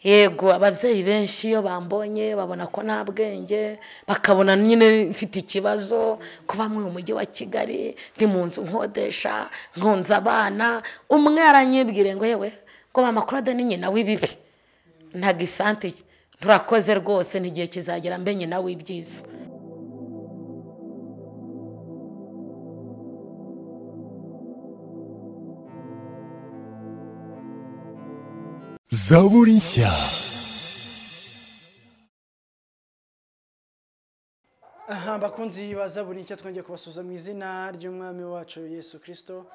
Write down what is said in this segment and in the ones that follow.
yego ababyeyi benshi iyo bambonye babona ko nta bwenge bakabona nyine mfite ikibazo kuba mu mujyi wa kigali ndi mu nzu nkodesha nkunze abana umwe yaranyibwire ngo yewe ngo bamakurade ni nyina w'ibibi ntabwo isante turakoze rwose n'igihe kizagera mbe nyina w'ibyiza zaburi nshya aha bakunzi baza buri icyo twongeye kubasuza mu izina ry'umwami wacu yesu kirisito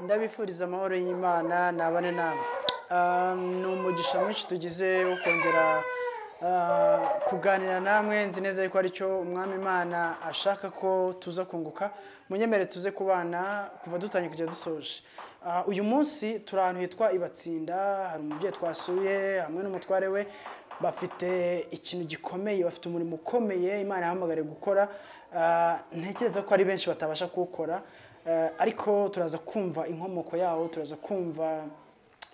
ndabifuriza amahoro y'imana nabane namwe Ah, ni umugisha mwinshi tugize wo kongera ah, kuganira namwe nzi neza yuko aricyo umwami imana ashaka ko tuza kunguka munyemere tuze kubana kuva dutangiye kujya dusoje Ah, uyu munsi turi ahantu hitwa ibatsinda hari umubyeyi twasuye hamwe n'umutware we bafite ikintu gikomeye bafite umurimo ukomeye imana yahamagariye gukora Ah, ntekereza ko ari benshi batabasha kuwukora Ah, ariko turaza kumva inkomoko yawo turaza kumva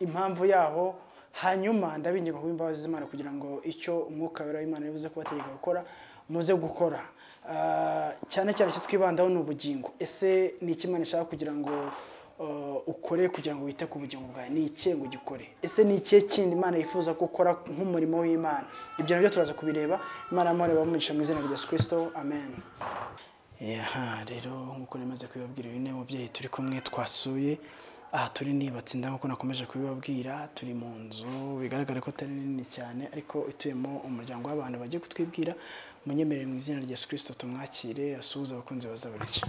impamvu yaho hanyuma ndabinginga kuba imbabazi z'imana kugira ngo icyo umwuka wera w'imana yavuze kubategeka gukora muze gukora Ah, cyane cyane icyo twibandaho ni ubugingo ese ni iki imana ishaka kugira ngo ah, ukore kugira ngo wite ku bugingo bwawe ni ikihe ngo ugikore ese ni ikihe kindi imana yifuza ko ukora nk'umurimo w'imana ibyo nabyo turaza kubireba imana y'amahoro bamugisha mu izina rya yesu kirisito amen aha rero nk'uko namaze kubibabwira uyu ni umubyeyi turi kumwe twasuye aha turi nibatsinda nk'uko nakomeje kubibabwira turi mu nzu bigaragara ko atari nini cyane ariko ituyemo umuryango w'abantu bagiye kutwibwira munyemerere mu izina rya yesu kirisito tumwakire asuhuze abakunzi baza buri cyo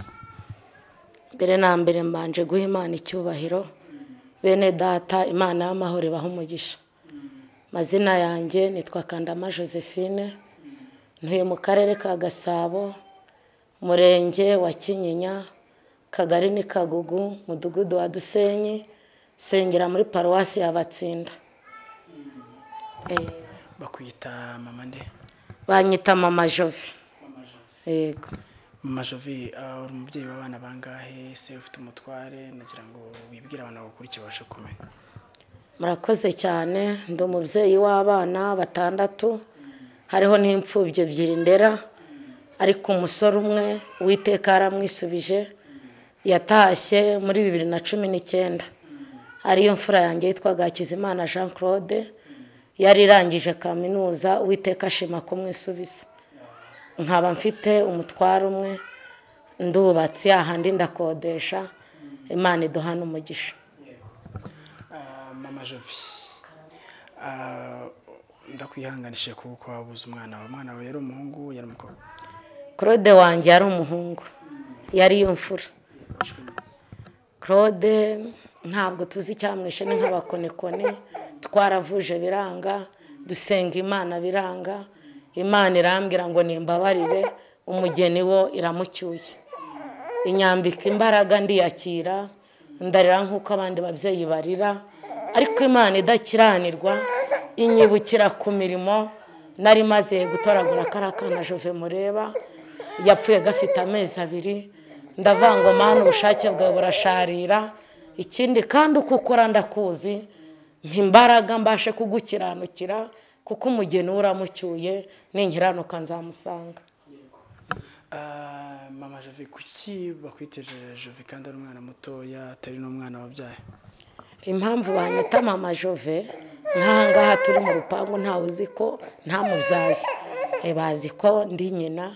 mbere na mbere mbanje guha imana icyubahiro bene data imana y'amahoro ibaha umugisha amazina yanjye nitwa kandama josephine ntuye mu karere ka gasabo umurenge wa kinyinya kagari ni kagugu mudugudu wa dusenyi sengera muri paruwasi ya batsinda Eh, bakwita mama nde banyita mama jove yego mama jovi ah, uri umubyeyi w'abana bangahe se ufite umutware nagira ngo wibwire abantu bagukurikiye babashe kumenya murakoze cyane ndi umubyeyi w'abana batandatu hariho n'imfubyi ebyiri ndera ariko umusore umwe witeka yaramwisubije yatashye muri bibiri na cumi n'icyenda ariyo mfura yanjye yitwaga hakizimana jean claude yari irangije kaminuza uwiteka ashima kumwisubiza nkaba mfite umutwaro umwe ndubatse yahandi ndakodesha imana iduhana umugisha Ah, mama jovi ah, ndakwihanganishije kuba uko wabuze umwana wawe umwana wawe yari umuhungu yari umukobwa claude wanjye yari umuhungu yari iyo mfura claude ntabwo tuzi icyamwishe ni nk'abakonekone twaravuje biranga dusenga imana biranga imana irambwira ngo nimbabarire umugeni wo iramucyuye inyambika imbaraga ndiyakira ndarira nk'uko abandi babyeyi barira ariko imana idakiranirwa inyibukira ku mirimo nari maze gutoragura kariya kana jove mureba yapfuye gafite amezi abiri ndavangwa mpamvu ubushake bwawe burasharira ikindi kandi uko ukora ndakuzi mpa imbaraga mbashe kugukiranukira kuko umugeni we uramucyuye ninkiranuka nzamusanga Ah, mama jovi kuki bakwiteje jovi kandi ari umwana mutoya atari n'umwana wabyaye impamvu banyita mama jove nk'aha ngaha turi mu rupangu ntawe uzi ko nta mubyaye Eh, bazi ko ndi nyina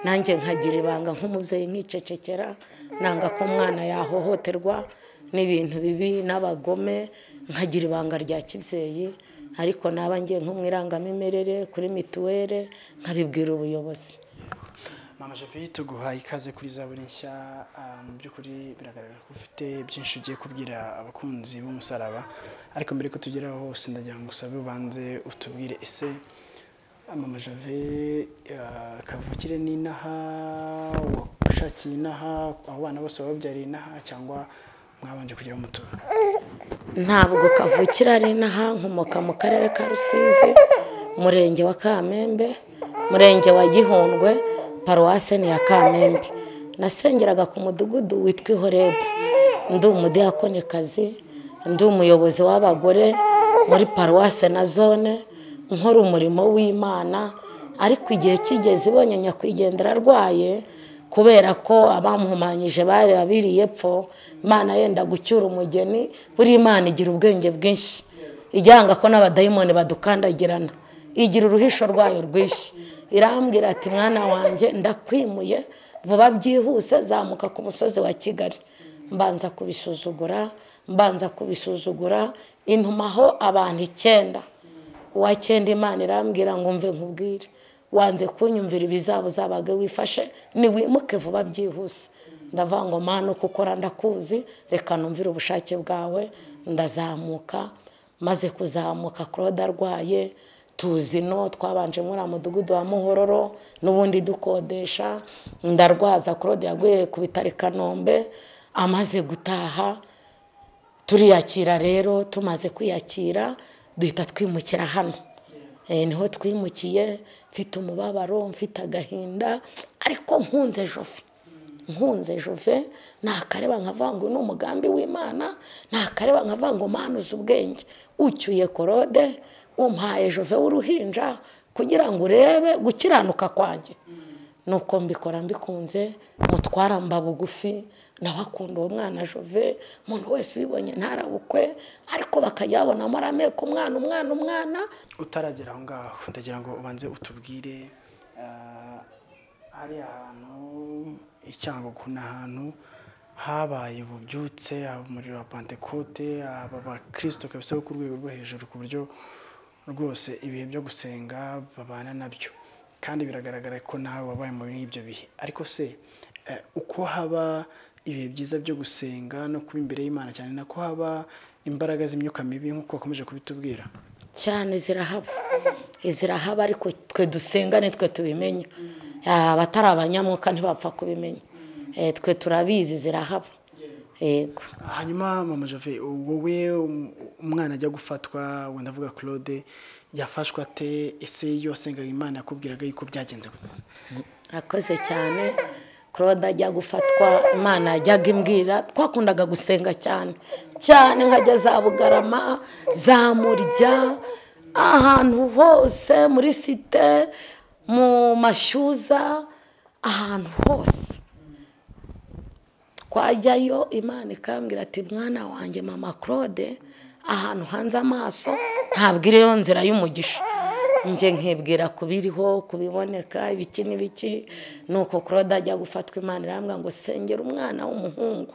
nanjye nkagira ibanga nk'umubyeyi nkicecekera nanga ko umwana yahohoterwa n'ibintu bibi n'abagome nkagira ibanga rya kibyeyi ariko naba ngiye nko mu irangamimerere kuri mituweli nkabibwira ubuyobozi mama jovi tuguhaye ikaze kuri zaburi nshya Ah, mu by'ukuri biragaragara ko ufite byinshi ugiye kubwira abakunzi b'umusaraba ariko mbere ko tugeraho hose ndagira ngo usabe ubanze utubwire ese ah, mama jovi ah, kavukire n'inaha washakiye inaha abo bana bose wababyariye inaha cyangwa mwabanje kugira aho mutura ntabwo kavukira ari inaha nkomoka mu karere ka rusizi umurenge wa kamembe umurenge wa gihundwe paruwase ni iya kamembe nasengeraga ku mudugudu witwa ihorebu ndi umudiyakonikazi ndi umuyobozi w'abagore muri paruwase na zone nkora umurimo w'imana ariko igihe kigeze ibonye nyakwigendera arwaye kubera ko abamuhumanyije bari abiriye epfo imana yenda gucyura umugeni buri imana igira ubwenge bwinshi ijyanga ko n'abadayimoni badukandagirana igira uruhisho rwayo rwinshi irambwira ati mwana wanjye ndakwimuye vuba byihuse zamuka ku musozi wa kigali mbanza kubisuzugura mbanza kubisuzugura intumaho abantu icyenda uwa cyenda imana irambwira ngo mve nkubwire wanze kunyumvira ibizaba uzabaga wifashe niwimuke vuba byihuse ndavuga ngo mwana uko ukora ndakuzi reka numvire ubushake bwawe ndazamuka maze kuzamuka claude arwaye tuzi no twabanje muri mudugudu wa muhororo n'ubundi dukodesha ndarwaza claude yaguye ku bitaro i kanombe amaze gutaha turiyakira rero tumaze kwiyakira duhita twimukira hano niho twimukiye mfite umubabaro mfite agahinda ariko nkunze jofi nkunze jove ntakareba nkavuga ngo ni umugambi w'imana ntakareba nkavuga ngo manuze ubwenge ucyuye korode umpaye jove w'uruhinja kugira ngo urebe gukiranuka kwanjye nuko mbikora mbikunze mutwara mba bugufi n'abakunda uwo mwana jove umuntu wese ubibonye ntarabukwe ariko bakajya babonamo arameka umwana umwana umwana utaragera aho ngaho ndagira ngo ubanze utubwire ah, hariya hantu icyangugu ni ahantu habaye ububyutse haba umuriro wa pantekote haba abakirisito kabisa bo ku rwego rwo hejuru ku buryo rwose ibihe byo gusenga babana nabyo kandi biragaragara ko nawe wabaye muri ibyo bihe ariko se eh, uko haba ibihe byiza byo gusenga no kuba imbere y'imana cyane nako haba imbaraga z'imyuka mibi nk'uko wakomeje kubitubwira cyane zirahaba zirahaba ariko twe dusenga ni twe tubimenya Ah, abatari abanyamuka ntibapfa kubimenya Eh, twe turabizi zirahaba yego hanyuma mama jove wowe um- umwana ajya gufatwa wenda avuga claude yafashwe ate ese iyo wasengaga imana yakubwiraga yuko byagenze gute akoze cyane claude ajya gufatwa imana yajyaga imbwira twakundaga gusenga cyane cyane nkajya za bugarama za murya ahantu hose muri site mu mashyuza ahantu hose twajyayo imana ikambwira ati mwana wanjye mama claude ahantu hanze amaso ntabwo iriyo nzira y'umugisha njye nkibwira kubiriho kubiboneka ibiki n'ibiki ni uko claude ajya gufatwa imana irambwira ngo sengera umwana w'umuhungu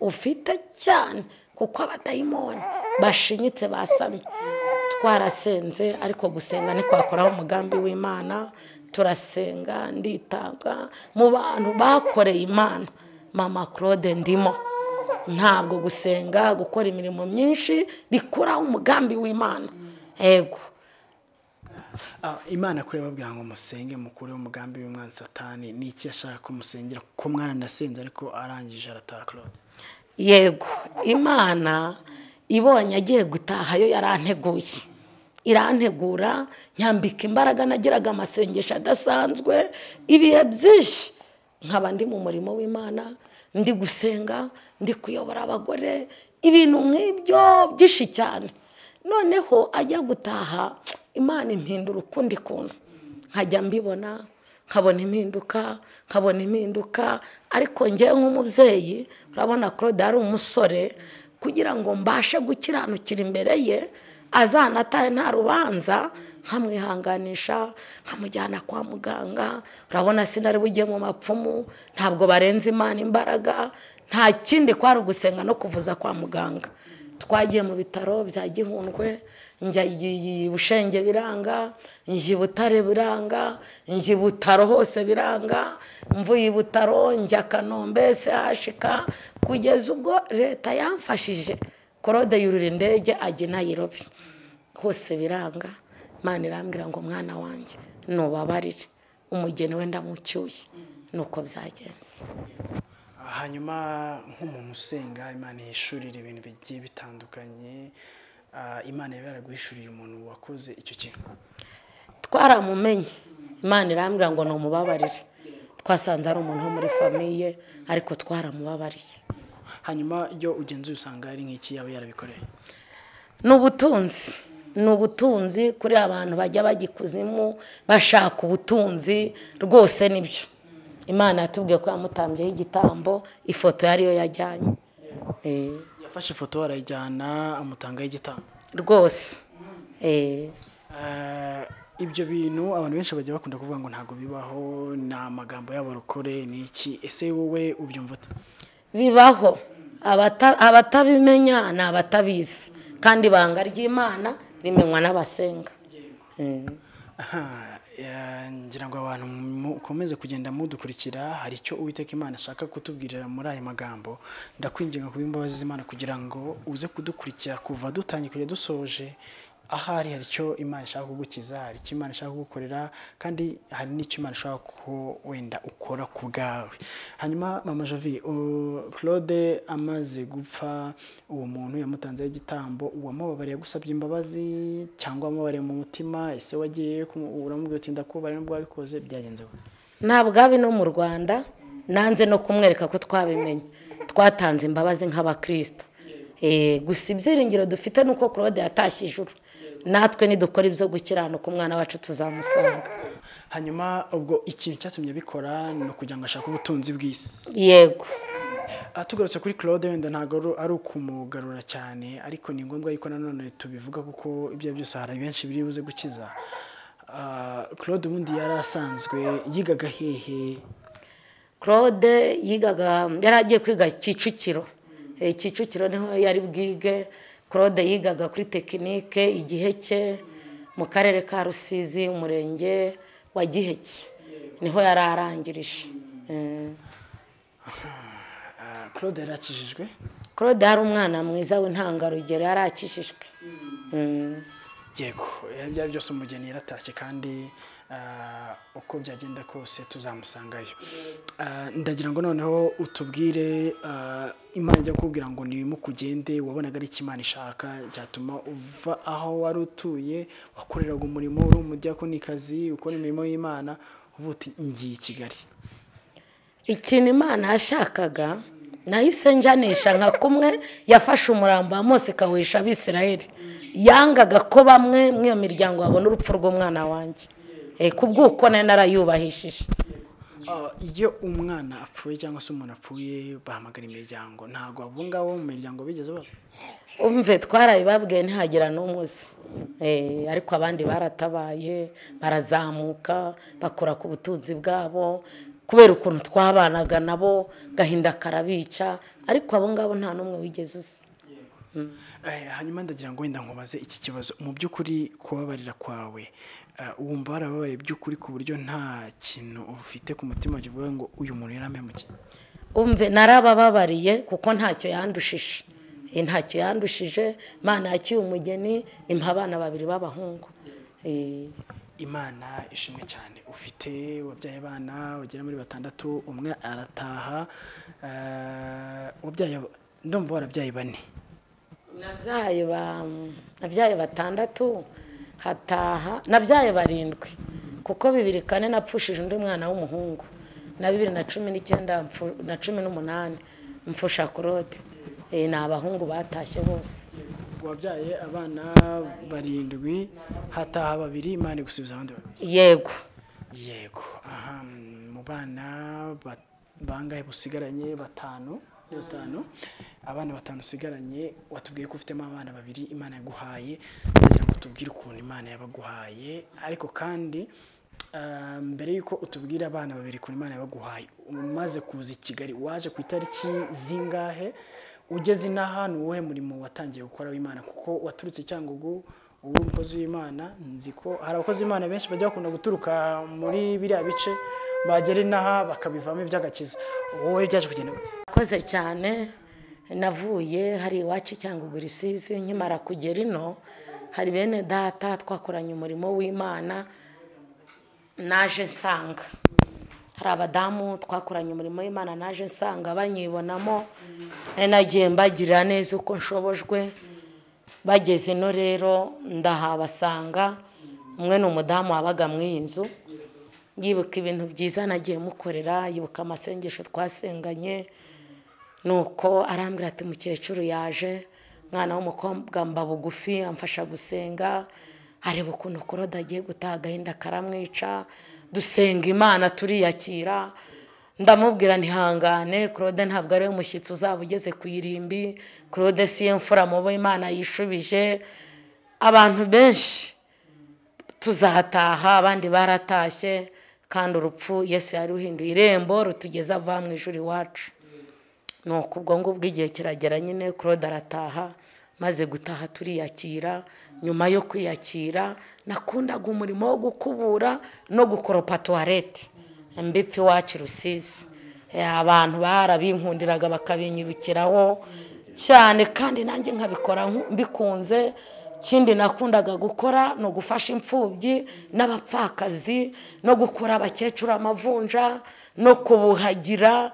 ufite cyane kuko abadayimoni bashinyitse basamye twarasenze ariko gusenga ntitwakoraho umugambi w'imana turasenga nditanga mu bantu bakoreye imana mama claude ndimo ntabwo gusenga gukora imirimo myinshi bikuraho umugambi w'imana yego Ah, imana ko yababwira ngo musenge mukureho umugambi w'umwana satani ni iki yashaka ko musengera ko mwana ndasenze ariko arangije arataha claude yego imana ibonye agiye gutaha yo yaranteguye irantegura nyambika imbaraga nagiraga amasengesho adasanzwe ibihe byinshi nkaba ndi mu murimo w'imana ndi gusenga ndi kuyobora abagore ibintu nk'ibyo byinshi cyane noneho ajya gutaha imana impindura ukundi kuntu nkajya mbibona nkabona impinduka nkabona impinduka ariko njye nk'umubyeyi urabona claude yari umusore kugira ngo mbashe gukiranukira imbere ye azanatahe nta rubanza nkamwihanganisha nkamujyana kwa muganga urabona sinari bujye mu mapfumu ntabwo barenze imana imbaraga nta kindi kwari ugusenga no kuvuza kwa muganga twagiye mu bitaro bya gihundwe njya i- i bushenge biranga njya i butare biranga njya i butaro hose biranga mvuye i butaro njya kanombe sehashika kugeza ubwo leta yamfashije korode yurira indege ajya i nayirobi hose biranga imana irambwira ngo mwana wanjye nubabarire umugeni wenda mucyuye nuko byagenze hanyuma nk'umuntu usenga imana yishurira ibintu bigiye bitandukanye ah, imana yaba yaraguhishuriye umuntu wakoze icyo kintu twaramumenye imana irambwira ngo numubabarire twasanze ari umuntu wo muri famiye ariko twaramubabariye hanyuma iyo ugenzuye usanga ari nk'iki yaba yarabikoreye ni ubutunzi ni ubutunzi kuri abantu bajya bajya ikuzimu bashaka ubutunzi rwose nibyo imana yatubwiye ko yamutambyeho igitambo ifoto yariyo yajyanye Eh, yafashe ifoto barayijyana amutangaho igitambo rwose Eh, Eh, ibyo bintu abantu benshi bajya bakunda kuvuga ngo ntabwo bibaho ni amagambo y'abarokore ni iki ese wowe ubyumva ute bibaho Abata- abatabimenya ni abatabizi kandi ibanga ry'imana rimenywa n'abasenga Eh. Aha, eh, ngira ngo abantu mukomeze kugenda mudukurikira hari icyo uwiteka imana ashaka kutubwirira muri aya magambo ndakwinginga kuba imbabazi z'imana kugira ngo uze kudukurikira kuva dutangiye kujya dusoje ahari hari icyo imana ishaka kugukiza hari icyo imana ishaka kugukorera kandi hari n'icyo imana ishaka ko wenda ukora ku bwawe hanyuma mama jovi uh, claude amaze gupfa uwo muntu yamutanzeho igitambo uwamubabariye agusabye imbabazi cyangwa wamubabariye mu mutima ese wagiye kumu- uramubwira uti ndakubabariye nubwo wabikoze byagenze gute ntabwo abi no mu rwanda nanze no kumwereka ko twabimenye twatanze imbabazi nk'abakristo Eh, gusa ibyiringiro dufite ni uko claude yatashye ijuru natwe nidukora ibyo gukiranuka umwana wacu tuzamusanga hanyuma ubwo ikintu cyatumye abikora ni ukugira ngo ashake ubutunzi bw'isi yego Ah, tugarutse kuri claude wenda ntabwo ari- ari ukumugarura cyane ariko ni ngombwa yuko nanone tubivuga kuko ibyo ari byose hari benshi biri buze gukiza Ah, claude ubundi yari asanzwe yigaga hehe claude yigaga yari agiye kwiga kicukiro Eh, kicukiro niho yari bwige claude yigaga kuri tekinike igihe cye mu karere ka rusizi umurenge wa giheke niho yari arangirije Eh. Ah, claude yari akijijwe claude yari umwana mwiza w'intangarugero yari akishijwe Mm. yego eh, byari byose umugeni yaratashye kandi ah, uko byagenda kose tuzamusangayo Ah, ndagira ngo noneho utubwire ah, imana ijya kukubwira ngo ntimukugende wabonaga ari imana ishaka cyatuma uva aho wari utuye wakoreraga umurimo uri umudiyakonikazi ukora imirimo y'imana uvuga uti ngiye i kigali ikintu imana yashakaga nahise njanisha nka kumwe yafashe umurambo wa mose ikawisha abisirayeli yangaga ko bamwe muri iyo miryango babona urupfu rw'umwana wanjye Eh, ku bw'uko nari narayubahishije Ah, iyo umwana apfuye cyangwa se umuntu apfuye bahamagara imiryango ntabwo abo ngabo mu miryango bigeze baza umve twarabibabwiye ntihagira n'umuze Eh, ariko abandi baratabaye barazamuka bakora ku butunzi bwabo kubera ukuntu twabanaga nabo gahinda karabica ariko abo ngabo nta n'umwe wigeze usa Eh, hanyuma ndagira ngo wenda nkubaze iki kibazo mu by'ukuri kubabarira kwawe eh, wumva warababariye by'ukuri ku buryo nta kintu ufite ku mutima kivuga ngo uyu muntu yarampemukiye umve narabababariye kuko ntacyo yandushije Eh, ntacyo yandushije imana yakiye umugeni impa abana babiri b'abahungu Eh, imana ishimwe cyane ufite wabyaye abana bagera muri batandatu umwe arataha eh, wabyaye ndumva warabyaye bane nabyaye ba nabyaye batandatu hataha nabyaye barindwi kuko bibiri kane napfushije undi mwana w'umuhungu na bibiri na cumi n'icyenda mpfu- na cumi n'umunani mfusha kurode Eh, ni abahungu batashye bose wabyaye abana barindwi hataha babiri imana igusubiza abandi babiri yego yego aha mu bana ba- bangahe busigaranye batanu ni batanu abana batanu usigaranye watubwiye ko ufitemo abana babiri imana yaguhaye kugira ngo tubwire ukuntu imana yabaguhaye ariko kandi ah, mbere y'uko utubwira abana babiri ukuntu imana yabaguhaye umaze kuza i kigali waje ku itariki zingahe ugeze inaha ni uwuhe murimo watangiye gukora w'imana kuko waturutse cyangugu uwo umukozi w'imana nzi ko hari abakozi b'imana benshi bajya bakunda guturuka muri biriya bice bagera inaha bakabivamo iby'agakiza wowe byaje kugenda gute akoze cyane navuye hari iwacu cyangwa ugurisizi nkimara kugera ino hari bene data twakoranye umurimo w'imana naje nsanga hari abadamu twakoranye umurimo w'imana naje nsanga banyibonamo nari nagiye mbagirira neza uko nshobojwe bageze ino rero ndahabasanga umwe ni umudamu wabaga mu iyi nzu yibuka ibintu byiza nagiye mukorera yibuka amasengesho twasenganye nuko arambwira ati mukecuru yaje umwana w'umukobwa mba bugufi amfasha gusenga areba ukuntu korode agiye gutaha agahinda karamwica dusenga imana turiyakira ndamubwira ntihangane claude ntabwo ari umushyitsi uzaba ugeze ku irimbi claude siye mfura mubo imana yishubije abantu benshi tuzataha abandi baratashye kandi urupfu yesu yaruhinduye irembo rutugeze ava mu ijuru iwacu ni ubwo ngubwo igihe kiragera nyine claude arataha maze gutaha turiyakira nyuma yo kwiyakira nakundaga umurimo wo gukubura no gukoropa tuwarete mbipfi iwacu rusizi abantu barabinkundiraga bakabinyirukiraho cyane kandi nanjye nkabikora mbikunze ikindi nakundaga gukora ni ugufasha imfubyi n'abapfakazi no gukura abakecuru amavunja no kubuhagira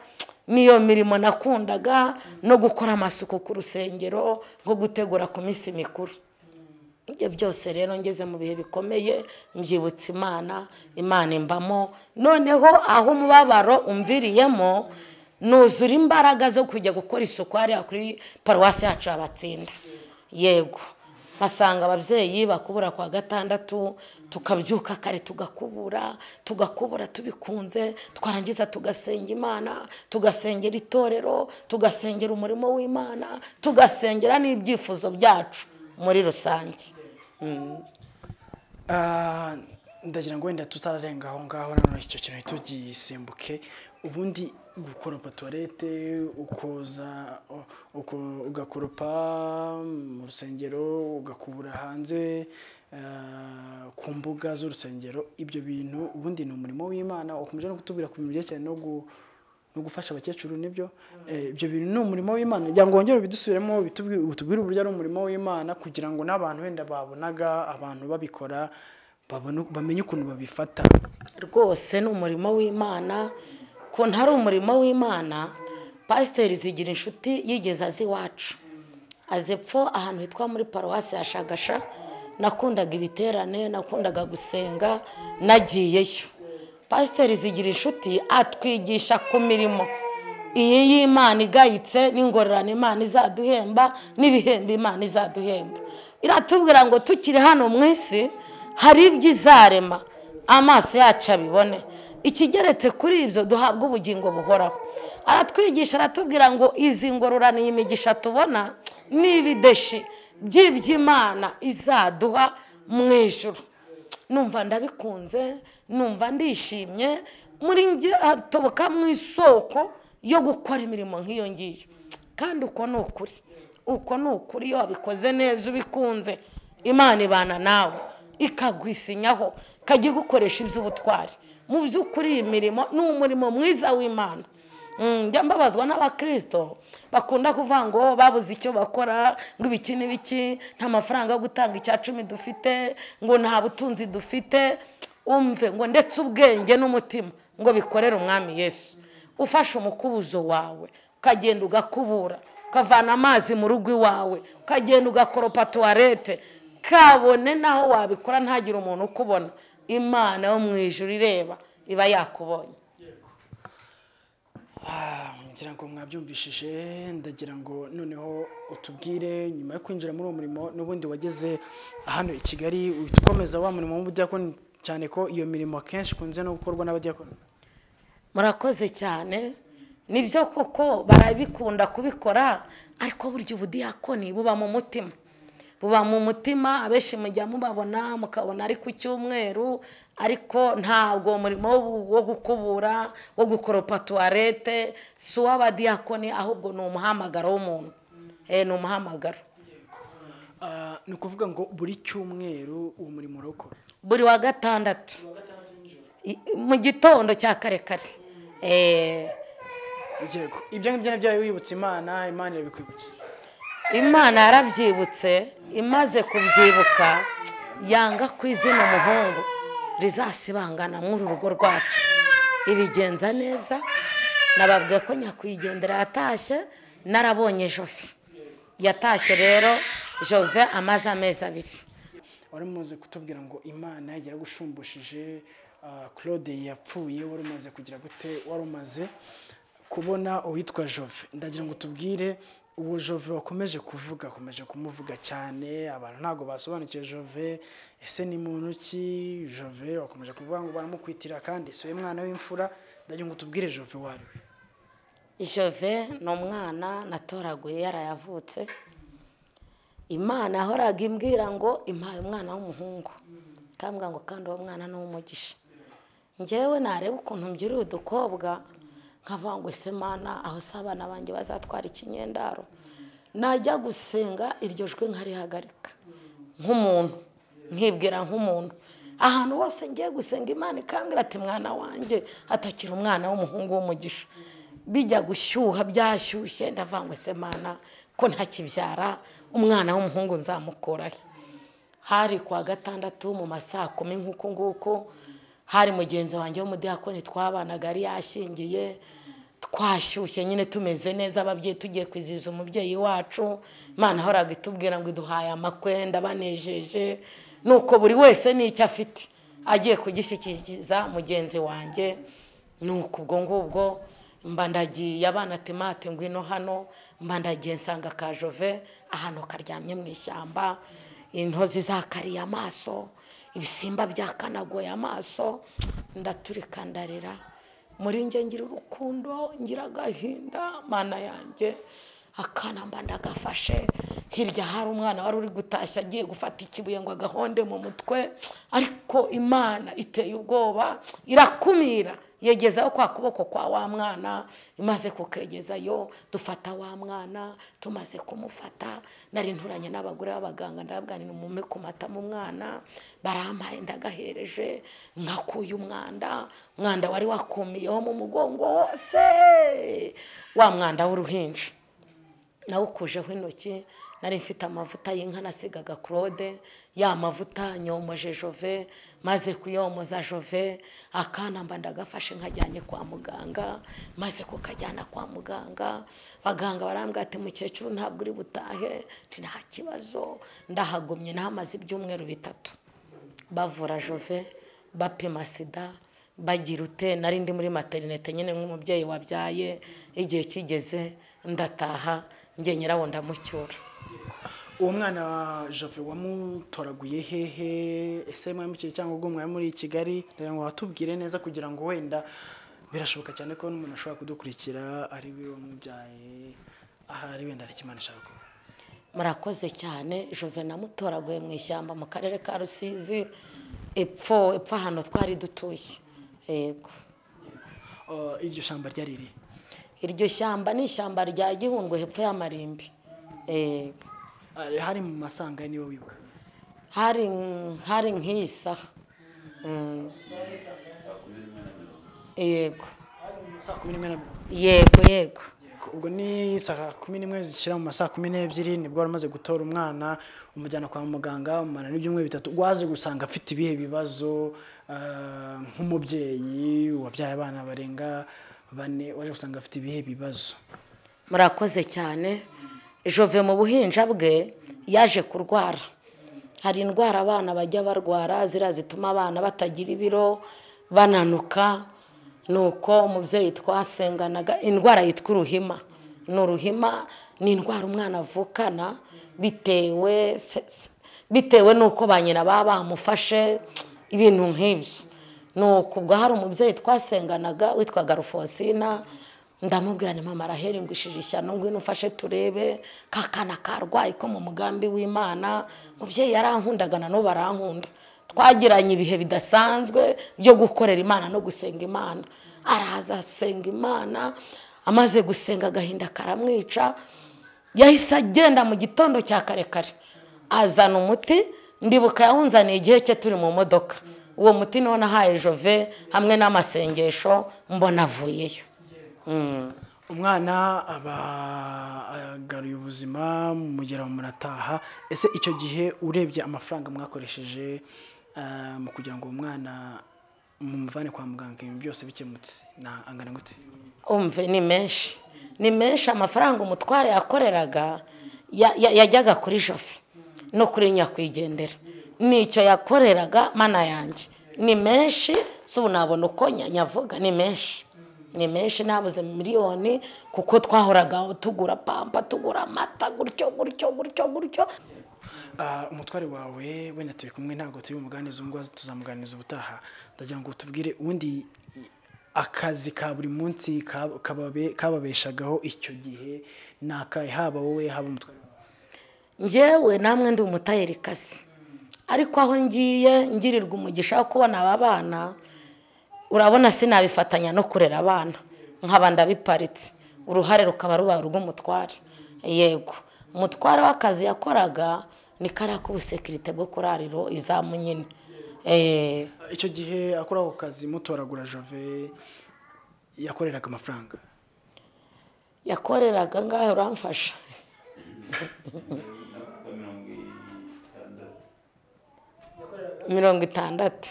niyo mirimo nakundaga no gukora amasuku ku rusengero nko gutegura ku minsi mikuru ibyo byose rero ngeze mu bihe bikomeye mbyibutsa imana imana imbamo noneho aho umubabaro umviriyemo nuzura imbaraga zo kujya gukora isuku hariya kuri paruwasi yacu yabatsinda yego basanga ababyeyi bakubura kwa gatandatu tukabyuka kare tugakubura tugakubura tubikunze twarangiza tugasenga imana tugasengera itorero tugasengera umurimo w'imana tugasengera n'ibyifuzo byacu muri rusange ndagira ngo wenda tutarenga aho ngaho noneho icyo kintu tugisimbuke ubundi gukoropa tuwarete ukoza uko- ugakoropa mu rusengero ugakubura hanze eh, ku mbuga z'urusengero ibyo bintu ubundi ni umurimo w'imana wakomeje no kutubwira ku bintu byerekeranye no gu- no gufasha abakecuru nibyo Eh, ibyo bintu ni umurimo w'imana kugira ngo wongere ubidusubiremo bitubwi- utubwire uburyo ari umurimo w'imana kugira ngo n'abantu wenda babonaga abantu babikora babone- bamenye ukuntu babifata rwose ni umurimo w'imana ku ari umurimo w'imana pasiteri zigira inshuti yigeze azi iwacu azi epfo ahantu hitwa muri paruwasi ya shagasha nakundaga ibiterane nakundaga gusenga nagiyeyo pasiteri zigira inshuti atwigisha ku mirimo iyi y'imana igayitse n'ingororano imana izaduhemba n'ibihembo imana izaduhemba iratubwira ngo tukiri hano mu isi hari ibyo izarema amaso yacu abibone ikigeretse kuri ibyo duhabwa ubugingo buhoraho aratwigisha aratubwira ngo izi ngororano iyi migisha tubona ni ibideshi by'iby'imana izaduha mu ijuru numva ndabikunze numva ndishimye muri njye hatoboka mu isoko yo gukora imirimo nk'iyo ngiyo kandi uko ni ukuri uko ni ukuri iyo wabikoze neza ubikunze imana ibana nawe ikagwisinyaho ikajya igukoresha iby'ubutwari mu by'ukuri iyi mirimo ni umurimo mwiza w'imana Mm, njya mbabazwa n'abakirisito bakunda kuvuga ngo babuze icyo bakora ngo ibiki n'ibiki nta mafaranga yo gutanga icya cumi dufite ngo nta butunzi dufite umve ngo ndetse ubwenge n'umutima ngo bikorere umwami yesu ufashe umukubuzo wawe ukagenda ugakubura ukavana amazi mu rugo iwawe ukagenda ugakoropa tuwarete kabone n'aho wabikora ntagire umuntu ukubona imana yo mu ijuru ireba iba yakubonye Ah, ngira ngo mwabyumvishije ndagira ngo noneho utubwire nyuma yo kwinjira muri uwo murimo n'ubundi wageze hano i kigali uhita ukomeza wa murimo w'ubudiyakoni cyane ko iyo mirimo akenshi ikunze no gukorwa n'abadiyakoni murakoze cyane nibyo koko barabikunda kubikora ariko burya ubudiyakoni buba mu mutima buba mu mutima abenshi mujya mubabona mukabona ari ku cyumweru ariko ntabwo umurimo wo- wo gukubura wo gukoropa tuwarete si uw'abadiyakoni ahubwo ni umuhamagaro w'umuntu Eh, ni umuhamagaro Ah, ni ukuvuga ngo buri cyumweru uwo murimo urawukora buri wa gatandatu I- mu gitondo cya kare kare Eh, yego ibyo ngibyo nabyo yawe wibutsa imana imana irabikwibukije imana yarabyibutse imaze kubyibuka yanga ku izina umuhungu rizasibangana muri uru rugo rwacu ibigenza neza nababwiye ko nyakwigendera yatashye narabonye jove yatashye rero jove amaze amezi abiri wari umaze kutubwira ngo imana yaragushumbushe claude yapfuye wari umaze kugira gute wari umaze kubona uwitwa jove ndagira ngo tubwire uwo jove wakomeje kuvuga akomeje kumuvuga cyane abantu ntabwo basobanukiwe jove ese ni muntu ki jove wakomeje kuvuga ngo baramukwitira kandi si we mwana w'imfura ndagira ngo tubwire jove uwo ari we jove ni umwana natoraguye yarayavutse imana yahoraga imbwira ngo impaye umwana w'umuhungu ikambwira ngo kandi uwo mwana ni uw'umugisha ngewe nareba ukuntu mbyiruye udukobwa nkavuga ngo ese mana aho se abana banjye bazatwara ikinyendaro najya gusenga iryo jwi nkarihagarika nk'umuntu nkibwira nk'umuntu ahantu hose ngiye gusenga imana ikambwira ati mwana wanjye atakira umwana w'umuhungu w'umugisha bijya gushyuha byashyushye ndavuga ngo ese mana ko ntakibyara umwana w'umuhungu nzamukurahe hari kuwa gatandatu mu ma saa kumi nk'uku nguku hari mugenzi wanjye w'umudiyakoni twabanaga yari yashyingiye twashyushye nyine tumeze neza ababyeyi tugiye kwizihiza umubyeyi wacu imana ahoraga itubwira ngo iduhaye amakwenda banejeje nuko buri wese n'icyo afite agiye kugishyikiza mugenzi wanjye nuko ubwo ngubwo mbandagiye abana temate ngwino hano mbandagiye nsanga ka jove ahantu karyamye mu ishyamba intozi zakariye amaso ibisimba byakanagoye amaso ndaturika ndarira muri njye ngira urukundo ngira agahinda mana yanjye akana mba ndagafashe hirya hari umwana wari uri gutashya agiye gufata ikibuye ngo agahonde mu mutwe ariko imana iteye ubwoba irakumira yegezaho kwa kuboko kwa wa mwana imaze kukegezayo dufata wa mwana tumaze kumufata nari nturanye n'abagore b'abaganga ndabwanira umume ku matama umwana barampaye ndagahereje nkakuye umwanda umwanda wari wakumiyeho mu mugongo hose wa mwanda w'uruhinja nawukujeho intoki nari mfite amavuta y'inka nasigaga claude ya mavuta nyomoje jove maze kuyomoza jove akana mba ndagafashe nkajyanye kwa muganga maze kukajyana kwa muganga abaganga barambwira ati mukecuru ntabwo uri butahe nta kibazo ndahagumye nahamaze ibyumweru bitatu bavura jove bapima sida bagira ute nari ndi muri materinete nyine nk'umubyeyi wabyaye igihe kigeze ndataha njye nyirawo ndamucyura uwo mwana wa jove wamutoraguye hehe ese mwamukiye cyangwa ubwo mwari muri kigali ndagira ngo watubwire neza kugira ngo wenda birashoboka cyane ko n'umuntu ashobora kudukurikira ari we wamubyaye ahari wenda hari ikimana ashaka kuba murakoze cyane jove namutoraguye mu ishyamba mu karere ka rusizi epfo epfo ahantu twari dutuye yego Uh, iryo shyamba ryari riri iryo shyamba ni ishyamba rya gihundwe hepfo y'amarimbi yego Ah, hari mu masanga niwe wibuka hari hari nk'iyi saha Mm. yego saa kumi n'imwe na- yego yego Yego, ubwo ni saa kumi n'imwe zishyira mu masaa kumi n'ebyiri nibwo wari umaze gutora umwana umujyana kwa muganga umwana n'ibyumweru bitatu waje gusanga afite ibihe bibazo ah, nk'umubyeyi wabyaye abana barenga bane waje gusanga afite ibihe bibazo murakoze cyane jove mu buhinja bwe yaje kurwara hari indwara abana bajya barwara ziriya zituma abana batagira ibiro bananuka ni uko umubyeyi twasenganaga indwara yitwa uruhima ni uruhima ni indwara umwana avukana bitewe se- se- bitewe n'uko ba nyina baba bamufashe ibintu nk'ibyo ni uku ubwo hari umubyeyi twasenganaga witwaga rufosina ndamubwira ni mama arahera ingwishije ishyano ngwino ufashe turebe ka kana karwaye ko mu mugambi w'imana mubyeyi yarankundaga na n'ubu arankunda twagiranye ibihe bidasanzwe byo gukorera imana no gusenga imana araza asenga imana amaze gusenga agahinda karamwica yahise agenda mu gitondo cya kare kare azana umuti ndibuka yawunzaniye igihe cye turi mu modoka uwo muti niwo nahaye jove hamwe n'amasengesho mbona avuyeyo umwana aba agaruye ubuzima mugera munataha ese icyo gihe urebye amafaranga mwakoresheje ah, mu kugira ngo uwo mwana mumuvane kwa muganga ibintu byose bikemutse na- angana gute umve ni menshi ni menshi amafaranga umutware yakoreraga ya- ya- yajyaga kuri jofi no kuri nyakwigendera nicyo yakoreraga mana yanjye ni menshi si ubu nabona uko nya- nyavuga ni menshi ni menshi ntabuze miliyoni kuko twahoraga tugura pampa tugura amata gutyo gutyo gutyo gutyo Ah, umutware wawe wenda turi kumwe ntabwo turi bumuganize ubungubu tuzamuganiza ubutaha ndagira ngo tubwire ubundi i- akazi ka buri munsi kab- kababe- kababeshagaho icyo gihe ni akahe haba wowe haba umutware wawe ngewe namwe ndi umutayeri kasi ariko aho ngiye ngirirwa umugisha wo kubona aba bana urabona sinabifatanya no kurera abana nkaba ndabiparitse uruhare rukaba ruba urw'umutware yego umutware w'akazi yakoraga ni kariya k'ubusekirite bwo kurariro izamu nyine Eh, icyo gihe akora ako kazi mutoragura jove yakoreraga amafaranga yakoreraga ngaho uramfasha mirongo itandatu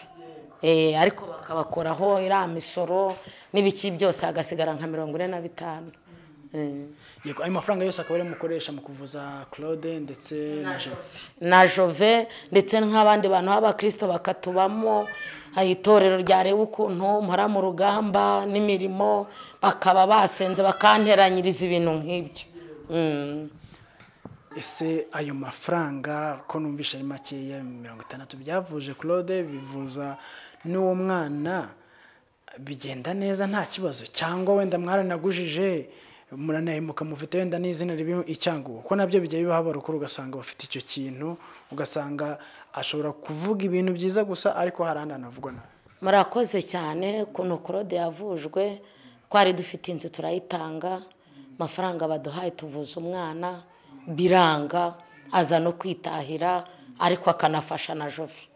Eh, ariko bakabakoraho iriya misoro n'ibiki byose hagasigara nka mirongo ine na bitanu Eh. yego ayo mafaranga yose akaba ariyo mukoresha mu kuvuza claude ndetse na jove na jove ndetse nk'abandi bantu b'abakristo bakatubamo ah, itorero ryareba ukuntu mpora mu rugamba n'imirimo bakaba basenze bakanteranyiriza ibintu nk'ibyo Mm. ese ayo mafaranga ko numvishe ari makeya mirongo itandatu byavuje claude bivuza n'uwo mwana bigenda neza nta kibazo cyangwa wenda mwaranagujije muranahemuka mufite wenda n'izina ribi icyangugu kuko nabyo bijya bibaho abarukuru ugasanga bafite icyo kintu ugasanga ashobora kuvuga ibintu byiza gusa ariko hari ahandi hanavugwa nabi murakoze cyane ukuntu korode yavujwe twari dufite inzu turayitanga amafaranga baduhaye tuvuza umwana biranga aza no kwitahira ariko akanafasha na jove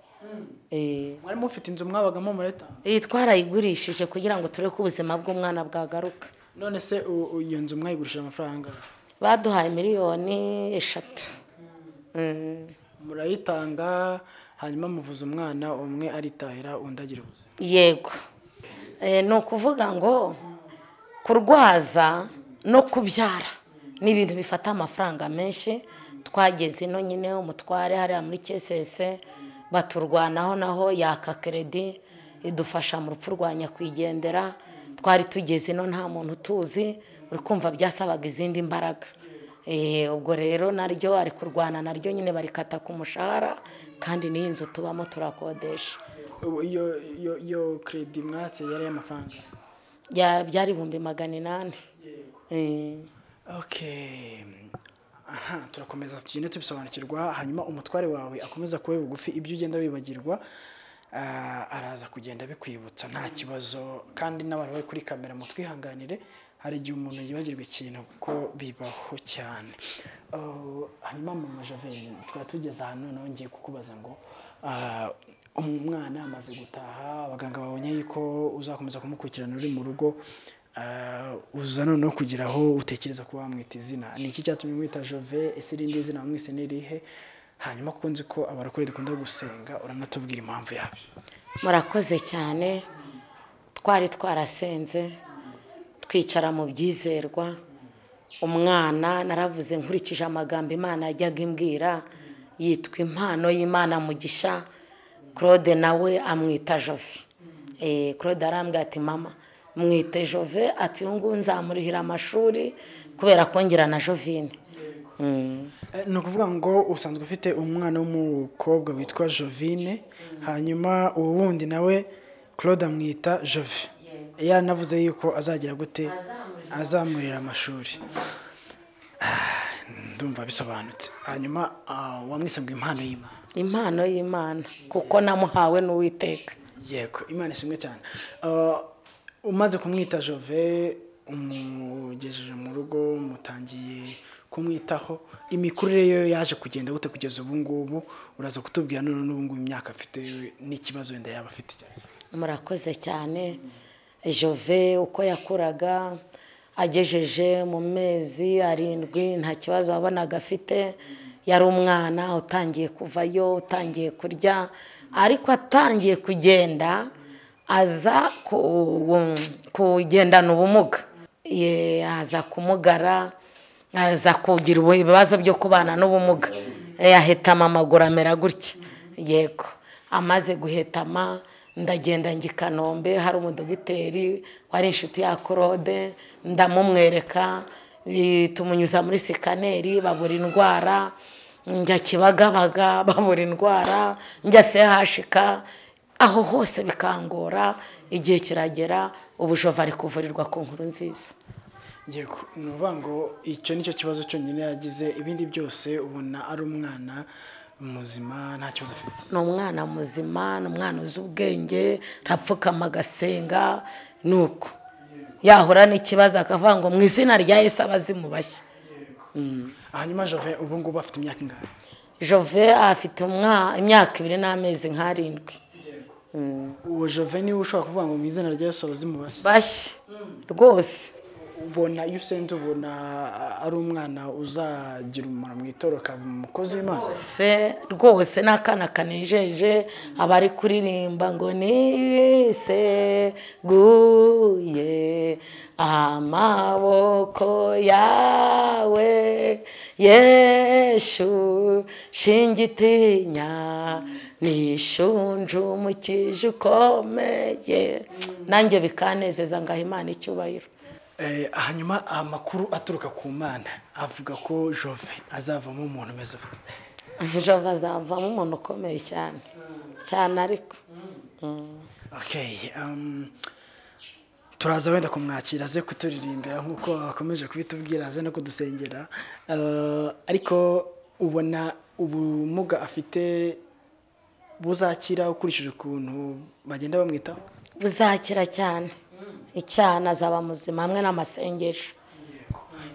Eh, mwari mufite inzu mwabagamo mureta iyi twarayigurishije kugira ngo turebe ko ubuzima bw'umwana bwagaruka none se u- u- iyo nzu mwayigurishije amafaranga angahe? baduhaye miliyoni eshatu Mm. murayitanga hanyuma muvuza umwana umwe aritahira undi agira ubuzima yego Eh, ni ukuvuga ngo kurwaza no kubyara ni ibintu bifata amafaranga menshi twageze ino nyine umutware hariya muri kesese baturwanaho naho yaka keredi idufasha mu rupfu rwa nyakwigendera twari tugeze ino nta muntu tuzi uri kumva byasabaga izindi mbaraga Eh, ubwo rero naryo ari kurwana naryo nyine barikata ku mushahara kandi n'iyi nzu tubamo turakodesha Ubu iyo iyo iyo kredi mwatse yari amafaranga Ya- byari ibihumbi magana inani Eh, okay aha turakomeza tugende tubisobanukirwa hanyuma umutware wawe akomeza kuba bugufi ibyo ugenda wibagirwa ah, araza kugenda bikwibutsa nta kibazo kandi n'abantu bari kuri kamera mutwihanganire hari igihe umuntu yibagirwa ikintu kuko bibaho cyane Oh, hanyuma mama joveni twari tugeze ahantu nawe ngiye kukubaza ngo ah, umwana amaze gutaha abaganga babonye yuko uzakomeza kumukurikirana uri mu rugo ah, uza noneho kugira aho utekereza ko wamwita izina ni iki cyatumye mwita jove ese irindi zina wamwise ni irihe hanyuma kuko nzi ko abarokore dukunda gusenga uranatubwira impamvu yabyo murakoze cyane twari twarasenze twicara mu byizerwa umwana naravuze nkurikije amagambo imana yajyaga imbwira yitwa impano y'imana mugisha claude nawe amwita jove Eh, claude arambwira ati mama mwite jove ati uyu nguyu nzamurihira amashuri kubera kongera na jovine Mm. Eh, ni ukuvuga ngo usanzwe ufite umwana w'umukobwa witwa jovine hanyuma ubu wundi nawe claude amwita jove yanavuze yuko azagira gute azamurira amashuri Ah, ndumva bisobanutse hanyuma ah, wamwise ngo impano y'imana impano y'imana kuko namuhawe n'uwiteka yego imana ishimwe cyane Ah, umaze kumwita jove umugejeje mu rugo mutangiye kumwitaho imikurire ye yaje kugenda gute kugeza ubu ngubu uraza kutubwira none n'ubu ngubu imyaka afite n'ikibazo wenda yaba afite cyane murakoze cyane jove uko yakuraga agejeje mu mezi arindwi nta kibazo wabonaga afite yari umwana utangiye kuvayo utangiye kurya ariko atangiye kugenda aza ku- kugendana ubumuga Ye- aza kumugara aza kugira ubu- ibibazo byo kubana n'ubumuga Eh, ahitama amaguru amera gutya yego amaze guhetama ndagenda njya i kanombe hari umudogiteri wari inshuti ya claude ndamumwereka bi- tumunyuza muri sikaneri babura indwara njya kibagabaga babura indwara njya sehashika aho hose bikangora igihe kiragera ubujova ari kuvurirwa ku nkuru nziza yego ni ukuvuga ngo icyo ni cyo kibazo cyonyine yagize ibindi byose ubona ari umwana muzima nta kibazo afite ni umwana muzima ni umwana uzi ubwenge arapfukama agasenga ni uko yahura n'ikibazo akavuga ngo mu izina rya yesu abazimu bashya hanyuma jove ubu ngubu afite imyaka ingana jove afite umwa- imyaka ibiri n'amezi nk'arindwi uwo jove niwe ushobora kuvuga ngo mu izina rya Yesu abazimu bake bashya rwose ubona iyo usenze ubona ari umwana uzagira umumaro mu itoroka umukozi w'imana se rwose ni akana kanejeje abari kuririmba ngo niseguye amaboko yawe yeshu shingitinya nishunjumukije ukomeye nanjye bikanezeza ngaha imana icyubahiro Eh, hanyuma amakuru aturuka ku mana avuga ko jove azavamo umuntu umeze ute jova azavamo umuntu ukomeye cyane cyane ariko Okay, um, turaza wenda kumwakira aze kuturirimbira nk'uko akomeje kubitubwira aze no kudusengera Uh, ariko ubona ubumuga afite buzakira ukurikije ukuntu bagenda bamwitaho buzakira cyane icyana azaba muzima hamwe n'amasengesho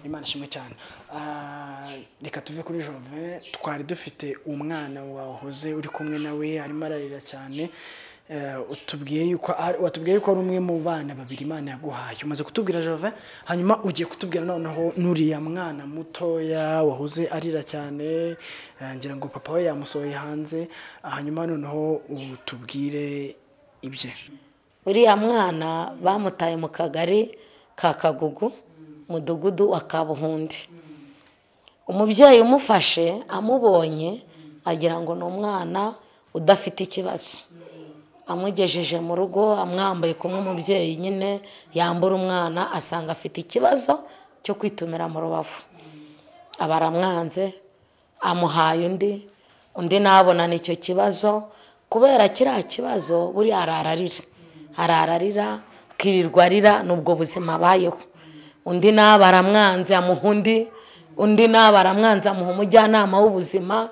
imana ishimwe cyane Ah, reka tuve kuri jove twari dufite umwana wahoze uri kumwe nawe arimo ararira cyane Eh, utubwiye yuko ari- watubwiye yuko ari umwe mu bana babiri imana yaguhaye umaze kutubwira jove hanyuma ugiye kutubwira noneho n'uriya mwana mutoya wahoze arira cyane eh, ngira ngo papa we yamusohoye hanze hanyuma noneho utubwire ibye uriya mwana bamutaye mu kagari ka kagugu mudugudu wa kabuhundi umubyeyi umufashe amubonye agira ngo ni umwana udafite ikibazo amugejeje mu rugo amwambaye kumwe umubyeyi nyine yambura umwana asanga afite ikibazo cyo kwitumira mu rubavu abaramwanze amuhaye undi undi nabonana icyo kibazo kubera kiriya kibazo buriya arararira arararira akirirwa arira ni ubwo buzima abayeho undi nawe aramwanze amuha undi undi nawe aramwanze amuha umujyanama w'ubuzima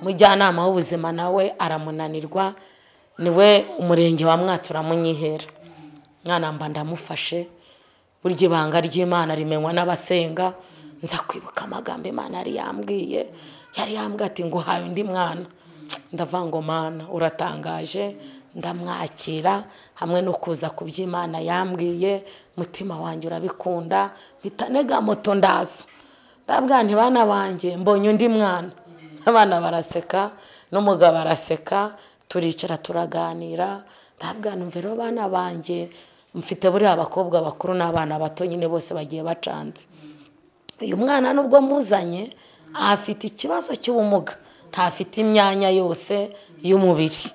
umujyanama w'ubuzima nawe aramunanirwa niwe umurenge wa mwatsi uramunyihera mwana mba ndamufashe burya ibanga ry'imana rimenywa n'abasenga nza kwibuka amagambo imana yari yambwiye yari yambwiye ati ngo uhaye undi mwana ndavuga ngo mana uratangaje ndamwakira hamwe no kuza ku by'imana yambwiye mutima wanjye urabikunda mpita nega moto ndaza ndabwira nti bana banjye mbonye undi mwana abana baraseka n'umugabo araseka turicara turaganira ndabwira numva rero bana banjye mfite buriya abakobwa bakuru n'abana bato nyine bose bagiye bacanze uyu mwana nubwo muzanye afite ikibazo cy'ubumuga ntafite imyanya yose y'umubiri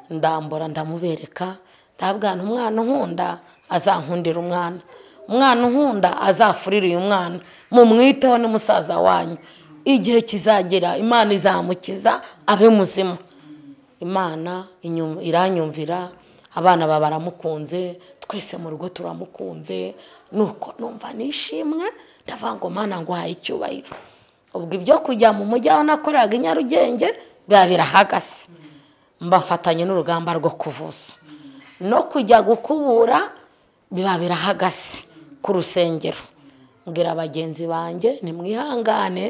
ndambura ndamubereka ndabwana umwana unkunda azankundira umwana umwana unkunda azafurire uyu mwana mumwiteho ni musaza wanyu igihe kizagera imana izamukiza abe muzima imana inyum- iranyumvira abana ba baramukunze twese mu rugo turamukunze nuko numva nishimwe ndavuga ngo mana ngo uhaye icyubahiro ubwo ibyo kujya mu mujyi aho nakoreraga i nyarugenge biba birahagase mbafatanye n'urugamba rwo kuvuza no kujya gukubura biba birahagase ku rusengero mbwira bagenzi banjye nimwihangane